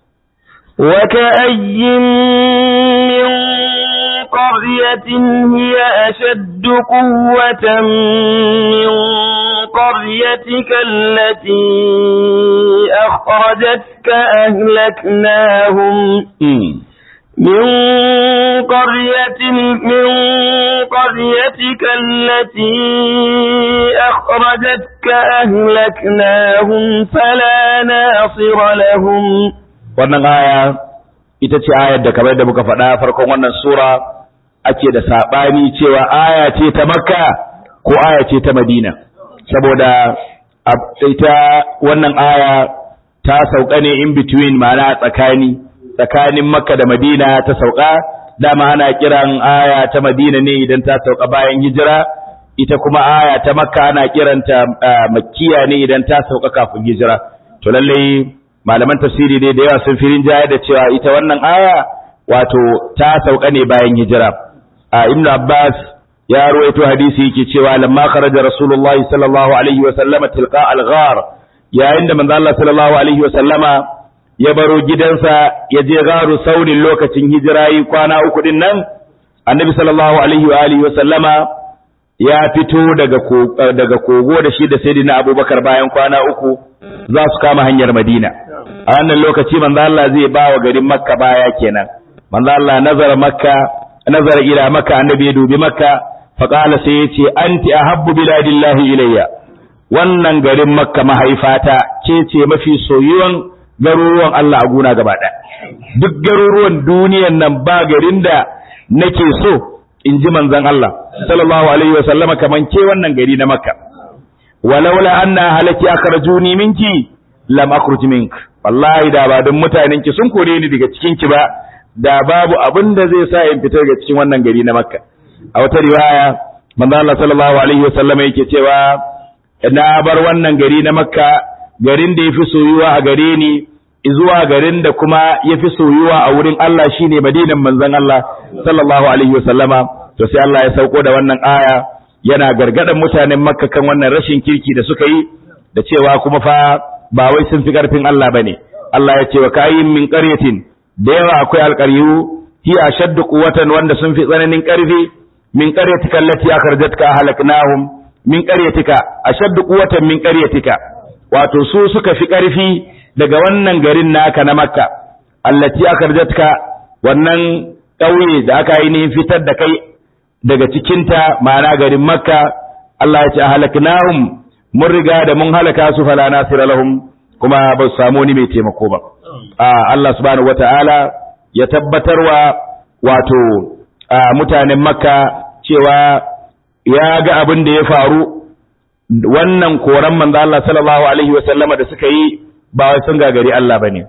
وكأي من قرية هي أشد قوة من قريتك التي أخرجتك أهلكناهم من قرية من قريتك التي أخرجتك أهلكناهم فلا ناصر لهم wannan aya ita ce ayar da kamar da muka faɗa farkon wannan sura ake da saɓani cewa aya ce ta makka ko aya ce ta madina saboda ita wannan aya ta sauka ne in between ma'ana tsakani tsakanin makka da madina ta sauka dama ana kiran aya ta madina ne idan ta sauka bayan hijira ita kuma aya ta makka ana kiranta makkiya ne idan ta sauka kafin hijira to lallai malaman tafsiri ne da yawa sun firin jaya da cewa ita wannan aya wato ta sauka ne bayan hijira a ibnu abbas ya ruwaito hadisi yake cewa lamma kharaja rasulullahi sallallahu alaihi wa sallama tilqa al-ghar yayin da manzo Allah sallallahu alaihi wa sallama ya baro gidansa ya je garu saurin lokacin hijira yi kwana uku din nan annabi sallallahu alaihi wa alihi wa sallama ya fito daga daga kogo da shi da sayyidina abubakar bayan kwana uku za su kama hanyar madina a wannan lokaci manzo Allah zai ba wa garin makka baya kenan manzo Allah nazara makka nazara ila makka annabi ya dubi makka fa qala sai yace anti ahabbu biladillahi ilayya wannan garin makka mahaifata ce ce mafi soyuwan garuruwan Allah a guna gaba ɗaya duk garuruwan duniyan nan ba garin da nake so in ji manzon Allah sallallahu alaihi wa sallama kaman ke wannan gari na makka walaula anna halaki akhrajuni minki lam akhruj mink wallahi da ba don mutanen ki sun kore ni daga cikin ki ba da babu abin da zai sa in fita daga cikin wannan gari na makka a wata riwaya manzo Allah sallallahu alaihi wa sallama yake cewa na bar wannan gari na makka garin da yafi soyuwa a gare ni zuwa garin da kuma yafi soyuwa a wurin Allah shine madinan manzon Allah sallallahu alaihi wa sallama to sai Allah ya sauko da wannan aya yana gargadan mutanen makka kan wannan rashin kirki da suka yi da cewa kuma fa ba wai sun fi karfin Allah bane Allah ya ce wa kayin min qaryatin da yawa akwai alqaryu hi ashaddu quwwatan wanda sun fi tsananin karfi min qaryatika allati akharjatka halaknahum min qaryatika ashaddu quwwatan min qaryatika wato su suka fi karfi daga wannan garin naka na makka allati akharjatka wannan ƙauye da aka yi fitar da kai daga cikinta ma'ana garin makka Allah ya ce halaknahum mun riga da mun halaka su fala nasira lahum kuma ba su samu wani mai taimako ba a Allah subhanahu wata'ala ya tabbatarwa wato a mutanen makka cewa ya ga abin da ya faru wannan koran manzo Allah sallallahu alaihi wa sallama da suka yi ba wai sun gagari Allah bane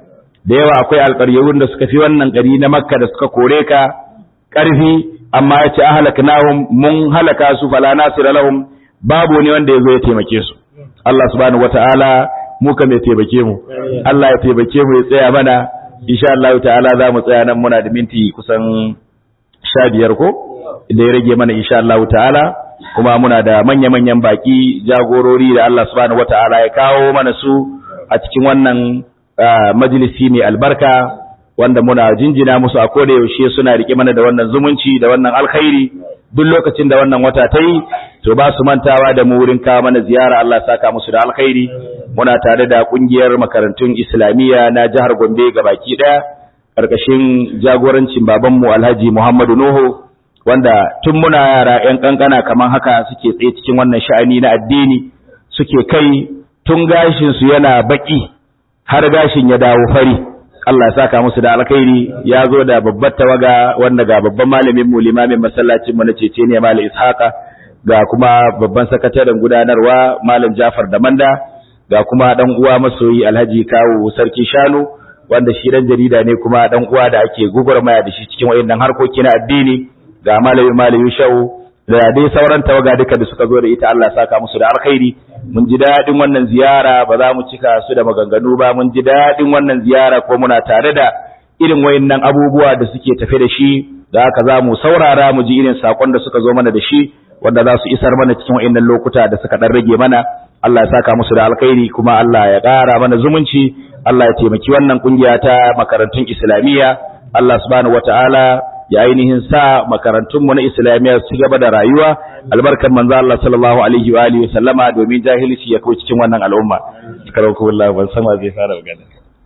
da yawa akwai alƙaryarun da suka fi wannan gari na makka da suka kore ka ƙarfi amma ya ce ahlaknahum mun halaka su fala nasira lahum babu ne wanda ya zo ya taimake su Allah subhanahu wata'ala mu ka mai taimake mu Allah ya taimake mu ya tsaya mana insha Allah ta'ala za mu tsaya nan muna da minti kusan sha biyar ko da ya rage mana insha Allah ta'ala kuma muna da manya-manyan baki jagorori da Allah subhanahu wata'ala ya kawo mana su a cikin wannan majalisi mai albarka wanda muna jinjina musu a koda yaushe suna rike mana da wannan zumunci da wannan alkhairi duk lokacin da wannan wata ta yi to ba su mantawa da mu wurin kawo mana ziyara Allah saka musu da alkhairi muna tare da kungiyar makarantun islamiyya na jihar Gombe gabaki daya karkashin jagorancin babanmu Alhaji Muhammadu Nuhu wanda tun muna yara yan kankana kaman haka suke tsaye cikin wannan sha'ani na addini suke kai tun gashin su yana baki har gashin ya dawo fari Allah ya saka musu da alkhairi ya zo da babbar tawaga wanda ga babban malamin mu limamin masallacin mu na cece ne Malam Ishaqa ga kuma babban sakataren gudanarwa Malam Jafar da Manda ga kuma dan uwa masoyi Alhaji Kawu Sarki Shanu wanda shi dan jarida ne kuma dan uwa da ake gugurmaya da shi cikin wayannan harkoki na addini ga malami malami Shau da dai sauran tawaga duka da suka zo da ita Allah ya saka musu da alkhairi mun ji daɗin wannan ziyara ba za mu cika su da maganganu ba mun ji daɗin wannan ziyara ko muna tare da irin wayannan abubuwa da suke tafe da shi da haka za mu saurara mu ji irin sakon da suka zo mana da shi wanda za su isar mana cikin wayannan lokuta da suka dan rage mana Allah ya saka musu da alkhairi kuma Allah ya ƙara mana zumunci Allah ya taimaki wannan kungiya ta makarantun Islamiyya Allah subhanahu wataala ya ainihin sa makarantunmu na islamiyya su gaba da rayuwa albarkar manzo Allah sallallahu alaihi wa alihi sallama domin jahilci ya kawo cikin wannan al'umma karauku wallahi ban san zai fara magana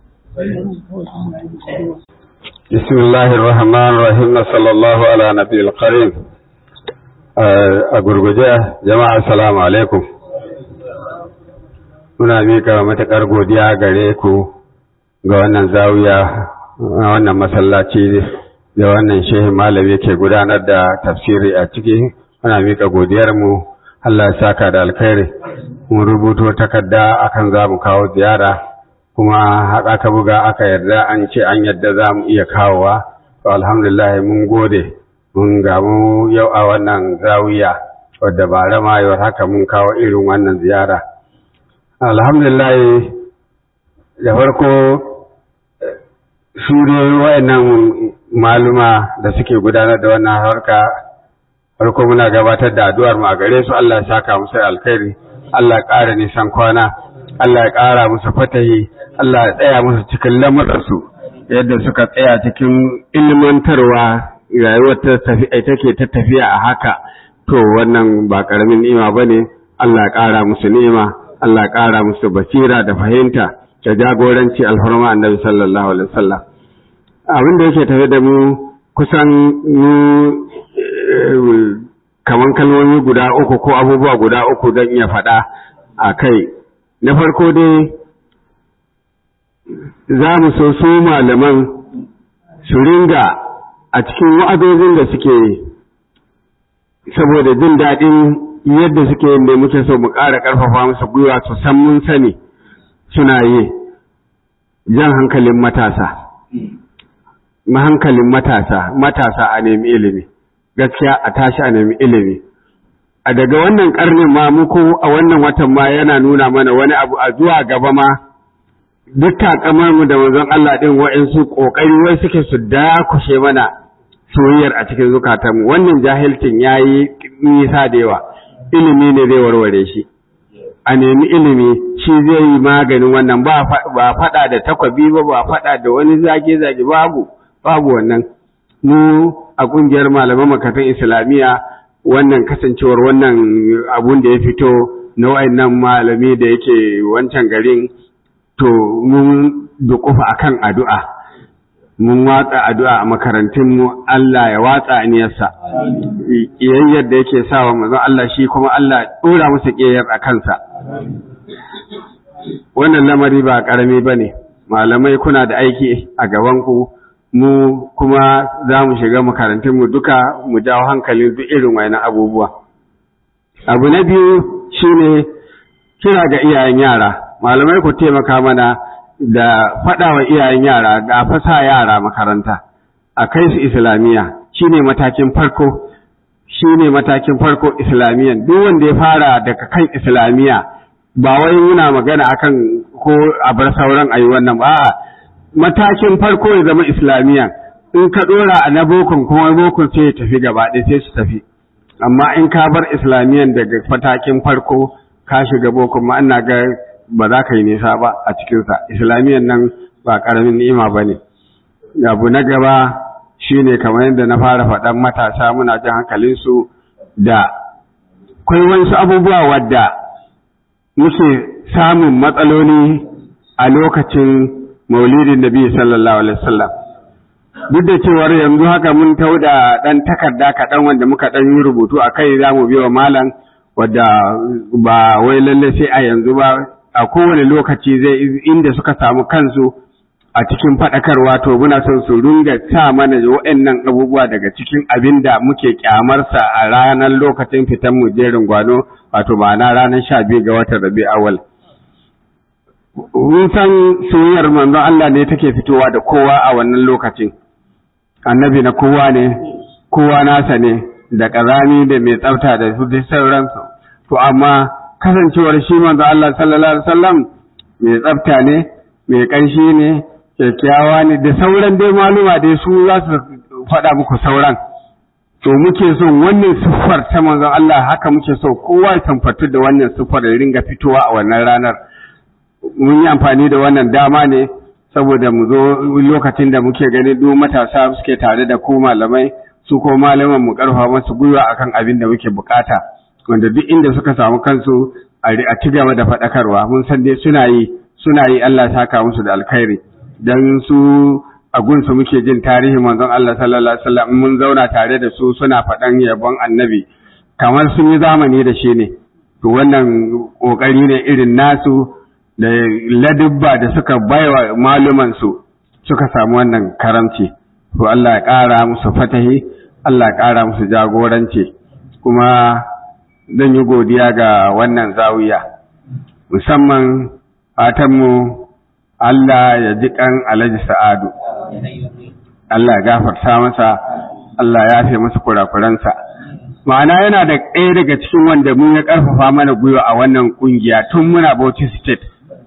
bismillahir rahmanir rahim sallallahu ala nabiyil karim a gurguje jama'a assalamu alaikum muna mika matakar godiya gare ku ga wannan zawiya wannan masallaci da wannan shehin malami ke gudanar da tafsiri a ciki muna miƙa godiyarmu Allah ya saka da alkhairi mun rubuto takarda akan za mu kawo ziyara kuma haka ka buga aka yarda an ce an yarda za mu iya kawowa to alhamdulillah mun gode mun gamu yau a wannan zawiya wadda ba rama yau haka mun kawo irin wannan ziyara alhamdulillah da farko su dai wayannan maluma da suke gudanar da wannan harka farko muna gabatar da addu'ar mu a gare su Allah ya saka musu alkhairi Allah ya ƙara nisan kwana Allah ya ƙara musu fatahi Allah ya tsaya musu cikin lamuransu yadda suka tsaya cikin ilmantarwa rayuwar ta tafi take ta tafiya a haka to wannan ba karamin ni'ima bane Allah ya ƙara musu ni'ima Allah ya ƙara musu basira da fahimta da jagoranci alfarma annabi sallallahu alaihi wasallam abin da yake tafe da mu kusan mu kaman kalmomi guda uku ko abubuwa guda uku zan iya faɗa a kai na farko dai za mu so su malaman su ringa a cikin wa'azozin da suke saboda jin daɗin yadda suke yin da muke so mu ƙara ƙarfafa musu gwiwa su san mun sani suna yi jan hankalin matasa hankalin matasa matasa a nemi ilimi gaskiya a tashi a nemi ilimi a daga wannan karnin ma muku a wannan watan ma yana nuna mana wani abu a zuwa gaba ma duk takamar mu da manzon Allah din wa'ansu kokari wai suke su dakushe mana soyayyar a cikin zukatanmu wannan jahilcin yayi nisa da yawa ilimi ne zai warware shi a nemi ilimi shi zai yi maganin wannan ba faɗa da takwabi ba ba faɗa da wani zage-zage babu babu wannan mu a ƙungiyar malaman makatan islamiyya wannan kasancewar wannan abun da ya fito na wayannan malami da yake wancan garin to mun dukufa akan addu'a mun watsa addu'a a makarantunmu Allah ya watsa aniyarsa yayyar da yake sawa manzon Allah shi kuma Allah ɗora masa ƙeyar a kansa wannan lamari ba ƙarami ba ne malamai kuna da aiki a gabanku mu kuma za mu shiga makarantunmu duka mu jawo hankalin duk irin wani abubuwa abu na biyu shine kira ga iyayen yara malamai ku taimaka mana da faɗa wa iyayen yara ga fasa yara makaranta a kai su islamiyya shine matakin farko shine matakin farko islamiyyan duk wanda ya fara daga kan islamiyya ba wai muna magana akan ko a bar sauran ayi wannan ba a'a matakin farko ya zama islamiyya in ka dora a na bokon kuma bokon sai ya tafi gaba ɗaya sai su tafi amma in ka bar islamiyyan daga matakin farko ka shiga bokon ma ina ga ba za ka yi nisa ba a cikinsa islamiyyan nan ba ƙaramin ni'ima ba ne abu na gaba shine kamar yadda na fara faɗan matasa muna jin hankalinsu da kwai wasu abubuwa wadda muke samun matsaloli a lokacin maulidin nabi sallallahu alaihi wasallam duk da cewar yanzu haka mun tau da ɗan takarda kaɗan wanda muka ɗan yi rubutu a kai za mu biyo malam wadda ba wai lalle sai a yanzu ba a kowane lokaci zai inda suka samu kansu a cikin faɗakarwa to muna son su runga sa mana waɗannan abubuwa daga cikin abin da muke kyamarsa a ranar lokacin fitan mu jerin gwano wato ma'ana ranar sha biyu ga watan rabi awal mun san soyayyar manzon Allah ne take fitowa da kowa a wannan lokacin annabi na kowa ne kowa nasa ne da ƙazami da mai tsafta da su dai sauransu to amma kasancewar shi manzo Allah sallallahu alaihi wasallam mai tsafta ne mai ƙanshi ne kyakkyawa ne da sauran dai maluma dai su za su faɗa muku sauran to muke so wannan siffar ta manzon Allah haka muke so kowa ya tamfatu da wannan siffar da ringa fitowa a wannan ranar mun yi amfani da wannan dama ne saboda mu zo lokacin da muke gani duk matasa suke tare da ku malamai su ko malaman mu karfa masu gwiwa akan abin da muke bukata wanda duk inda suka samu kansu a ci gaba da faɗakarwa mun san dai suna yi suna yi Allah saka musu da alkhairi dan su a gunsu muke jin tarihi manzon Allah sallallahu alaihi wasallam mun zauna tare da su suna faɗan yabon annabi kamar sun yi zamani da shi ne to wannan kokari ne irin nasu da ladubba da suka baiwa maluman su suka samu wannan karamci to Allah ya ƙara musu fatahi Allah ya ƙara musu jagoranci kuma zan yi godiya ga wannan zawiya musamman fatanmu Allah ya ji kan Alhaji Sa'adu Allah ya gafarta masa Allah ya fi masa kurakuransa ma'ana yana da ɗaya daga cikin wanda mun ya ƙarfafa mana gwiwa a wannan ƙungiya tun muna Bauchi State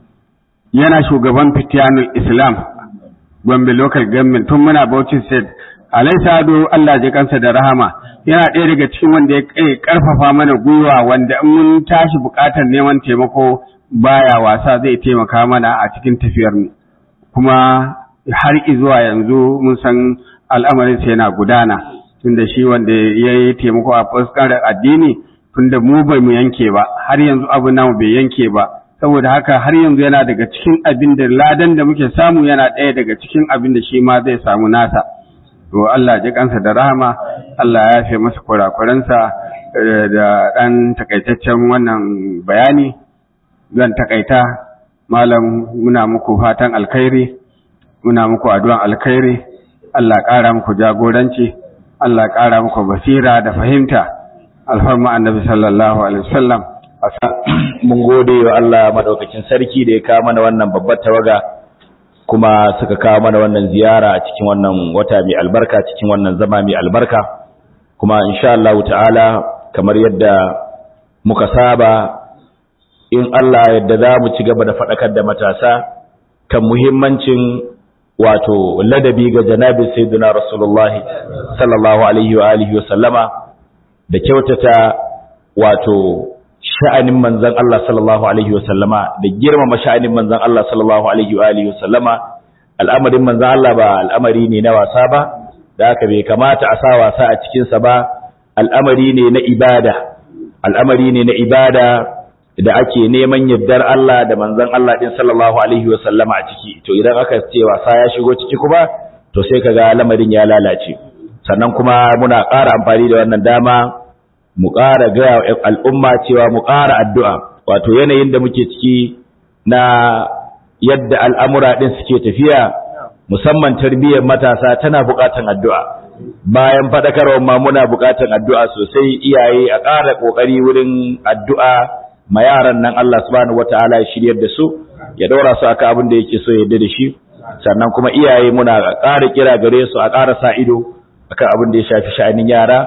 yana shugaban Fitiyanul Islam Gombe Local Government tun muna Bauchi State Alai Sado Allah ji kansa da rahama yana ɗaya daga cikin wanda ya ƙarfafa mana gwiwa wanda in mun tashi buƙatar neman taimako baya wasa zai taimaka mana a cikin tafiyar mu kuma har zuwa yanzu mun san al'amarin sa yana gudana tunda shi wanda ya yi taimako a fuskar addini tunda mu bai mu yanke ba har yanzu abu namu bai yanke ba saboda haka har yanzu yana daga cikin abin da ladan da muke samu yana ɗaya daga cikin abin da shi ma zai samu nasa to Allah ji kansa da rahama Allah ya yafe masa kurakuransa da ɗan takaitaccen wannan bayani zan takaita malam muna muku fatan alkhairi muna muku addu'an alkhairi Allah ƙara muku jagoranci Allah ƙara muku basira da fahimta alfarma annabi sallallahu alaihi wasallam mun gode wa Allah madaukakin sarki da ya kawo mana wannan babbar tawaga kuma suka kawo mana wannan ziyara a cikin wannan wata mai albarka cikin wannan zama mai albarka kuma insha Allah ta'ala kamar yadda muka saba in Allah yadda za mu ci gaba da faɗakar da matasa kan muhimmancin wato ladabi ga janabin sayyidina rasulullahi sallallahu alaihi wa alihi wa sallama da kyautata wato sha'anin manzon Allah sallallahu alaihi wa sallama da girmama sha'anin manzon Allah sallallahu alaihi wa alihi wa sallama al'amarin manzon Allah ba al'amari ne na wasa ba da haka bai kamata a sa wasa a cikin sa ba al'amari ne na ibada al'amari ne na ibada da ake neman yardar Allah da manzon Allah din sallallahu alaihi wa sallama a ciki to idan aka ce wasa ya shigo ciki kuma to sai kaga lamarin ya lalace sannan kuma muna ƙara amfani da wannan dama mu ƙara ga al'umma cewa mu ƙara addu'a wato yanayin da muke ciki na yadda al'amura din suke tafiya musamman tarbiyyar matasa tana buƙatan addu'a bayan faɗakarwar ma muna buƙatan addu'a sosai iyaye a ƙara ƙoƙari wurin addu'a ma yaran nan Allah subhanahu wata'ala ya shiryar da su ya daura su aka abin da yake so ya yarda da shi sannan kuma iyaye muna ƙara kira gare su a ƙara sa ido akan abin da ya shafi sha'anin yara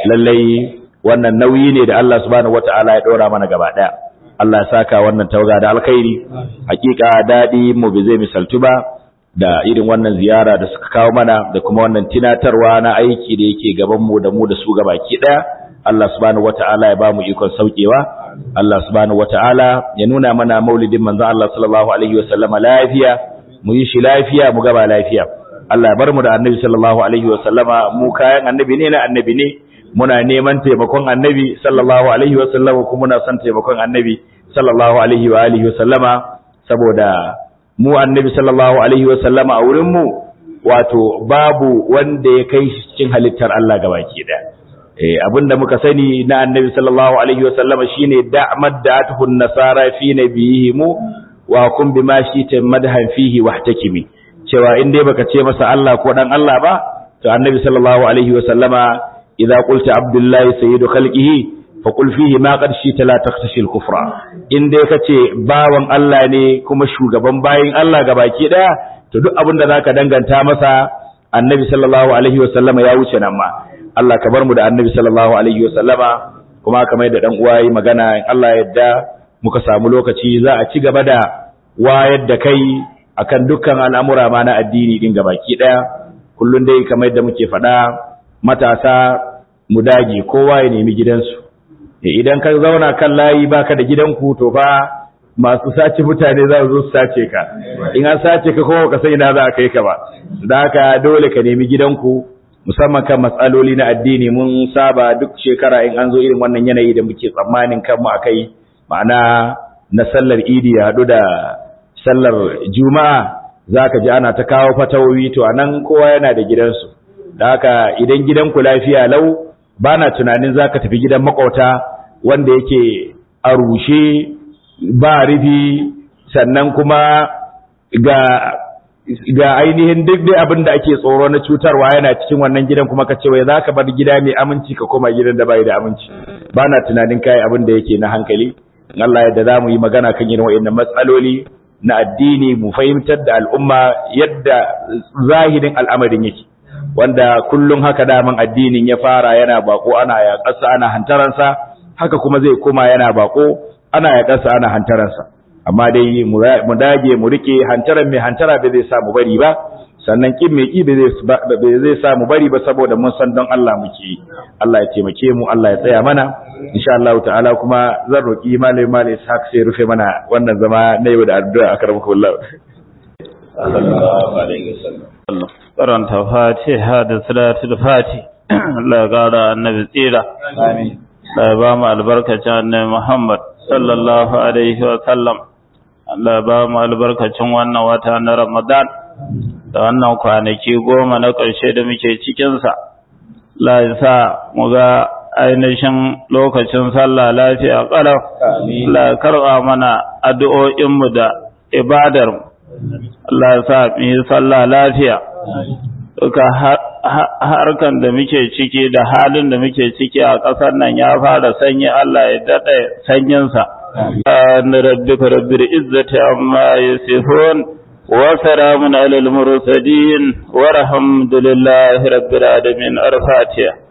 lallai wannan nauyi ne da Allah subhanahu wata'ala ya daura mana gaba daya Allah ya saka wannan tauga da alkhairi hakika dadi mu bai zai misaltu ba da irin wannan ziyara da suka kawo mana da kuma wannan tinatarwa na aiki da yake gaban mu da mu da su gabaki daya Allah subhanahu wata'ala ya ba mu ikon saukewa Allah subhanahu wata'ala ya nuna mana maulidin manzo Allah sallallahu alaihi wasallam lafiya mu yi shi lafiya mu gaba lafiya Allah ya bar mu da annabi sallallahu alaihi wasallama mu kayan annabi ne na annabi ne muna neman taimakon annabi sallallahu alaihi wasallama kuma muna son taimakon annabi sallallahu alaihi wa alihi wasallama saboda mu annabi sallallahu alaihi wasallama a wurin mu wato babu wanda ya kai shi cikin halittar Allah gabaki daya eh abinda muka sani na annabi sallallahu alaihi wasallama shine da'mad da'atuhun nasara fi nabiyihim wa kun bima shi madhan fihi wahtakimi cewa in dai baka ce masa Allah ko dan Allah ba to annabi sallallahu alaihi wasallama idza qulta abdullahi sayyidu khalqihi fa qul fihi ma qad shi la takhtashi al-kufra in dai kace bawan Allah ne kuma shugaban bayin Allah gabaki daya to duk abinda zaka danganta masa annabi sallallahu alaihi wasallama ya wuce nan ma Allah ka bar mu da annabi sallallahu alaihi wasallama kuma kamar da dan uwa yi magana in Allah yadda muka samu lokaci za a ci gaba da wayar da kai akan dukkan al'amura ma na addini din gabaki daya kullun dai kamar da muke faɗa matasa mu dage kowa ya nemi gidansu idan ka zauna kan layi baka da gidanku to fa masu sace mutane za su zo su sace ka in an sace ka kowa ka sai ina za a kai ka ba da haka dole ka nemi gidanku musamman kan matsaloli na addini mun saba duk shekara in an zo irin wannan yanayi da muke tsammanin kanmu akai ma'ana na sallar idi ya haɗu da sallar juma'a zaka ji ana ta kawo fatawoyi to anan kowa yana da gidansu da haka idan gidanku lafiya lau bana tunanin zaka tafi gidan makauta wanda yake a rushe ba rufi sannan kuma ga ga ainihin duk dai abin da ake tsoro na cutarwa yana cikin wannan gidan kuma ka ce wai zaka bar gida mai aminci ka koma gidan da bai da aminci bana tunanin kai abin da yake na hankali Allah yadda za mu yi magana kan irin wa'annan matsaloli na addini mu fahimtar da al'umma yadda zahirin al'amarin yake wanda kullum haka daman addinin ya fara yana bako ana yaƙarsa ana hantaransa haka kuma zai koma yana bako ana yaƙarsa ana hantaransa amma dai mu dage mu rike hantaran mai hantara bai zai sa mu bari ba sannan kin mai ki bai zai sa mu bari ba saboda mun san don Allah muke Allah ya taimake mu Allah ya tsaya mana insha Allah ta'ala kuma zan roki malai malai sak sai rufe mana wannan zama na yau da addu'a akramaka Allah sallallahu alaihi wasallam karanta fatiha da salatul fati Allah ya gara annabi tsira amin Allah ya ba mu albarkacin annabi Muhammad sallallahu alaihi wa sallam Allah ya ba mu albarkacin wannan wata na Ramadan da wannan kwanaki goma na ƙarshe da muke cikinsa. Allah ya sa mu ga ainihin lokacin sallah lafiya ƙalau. Allah ya karɓa mana addu'o'inmu da ibadarmu. Allah ya sa mu yi sallah lafiya. Duka harkan da muke ciki da halin da muke ciki a ƙasar nan ya fara sanyi Allah ya daɗe sanyinsa. أن ربك رب العزة عما يصفون وسلام على المرسلين والحمد لله رب العالمين الفاتحة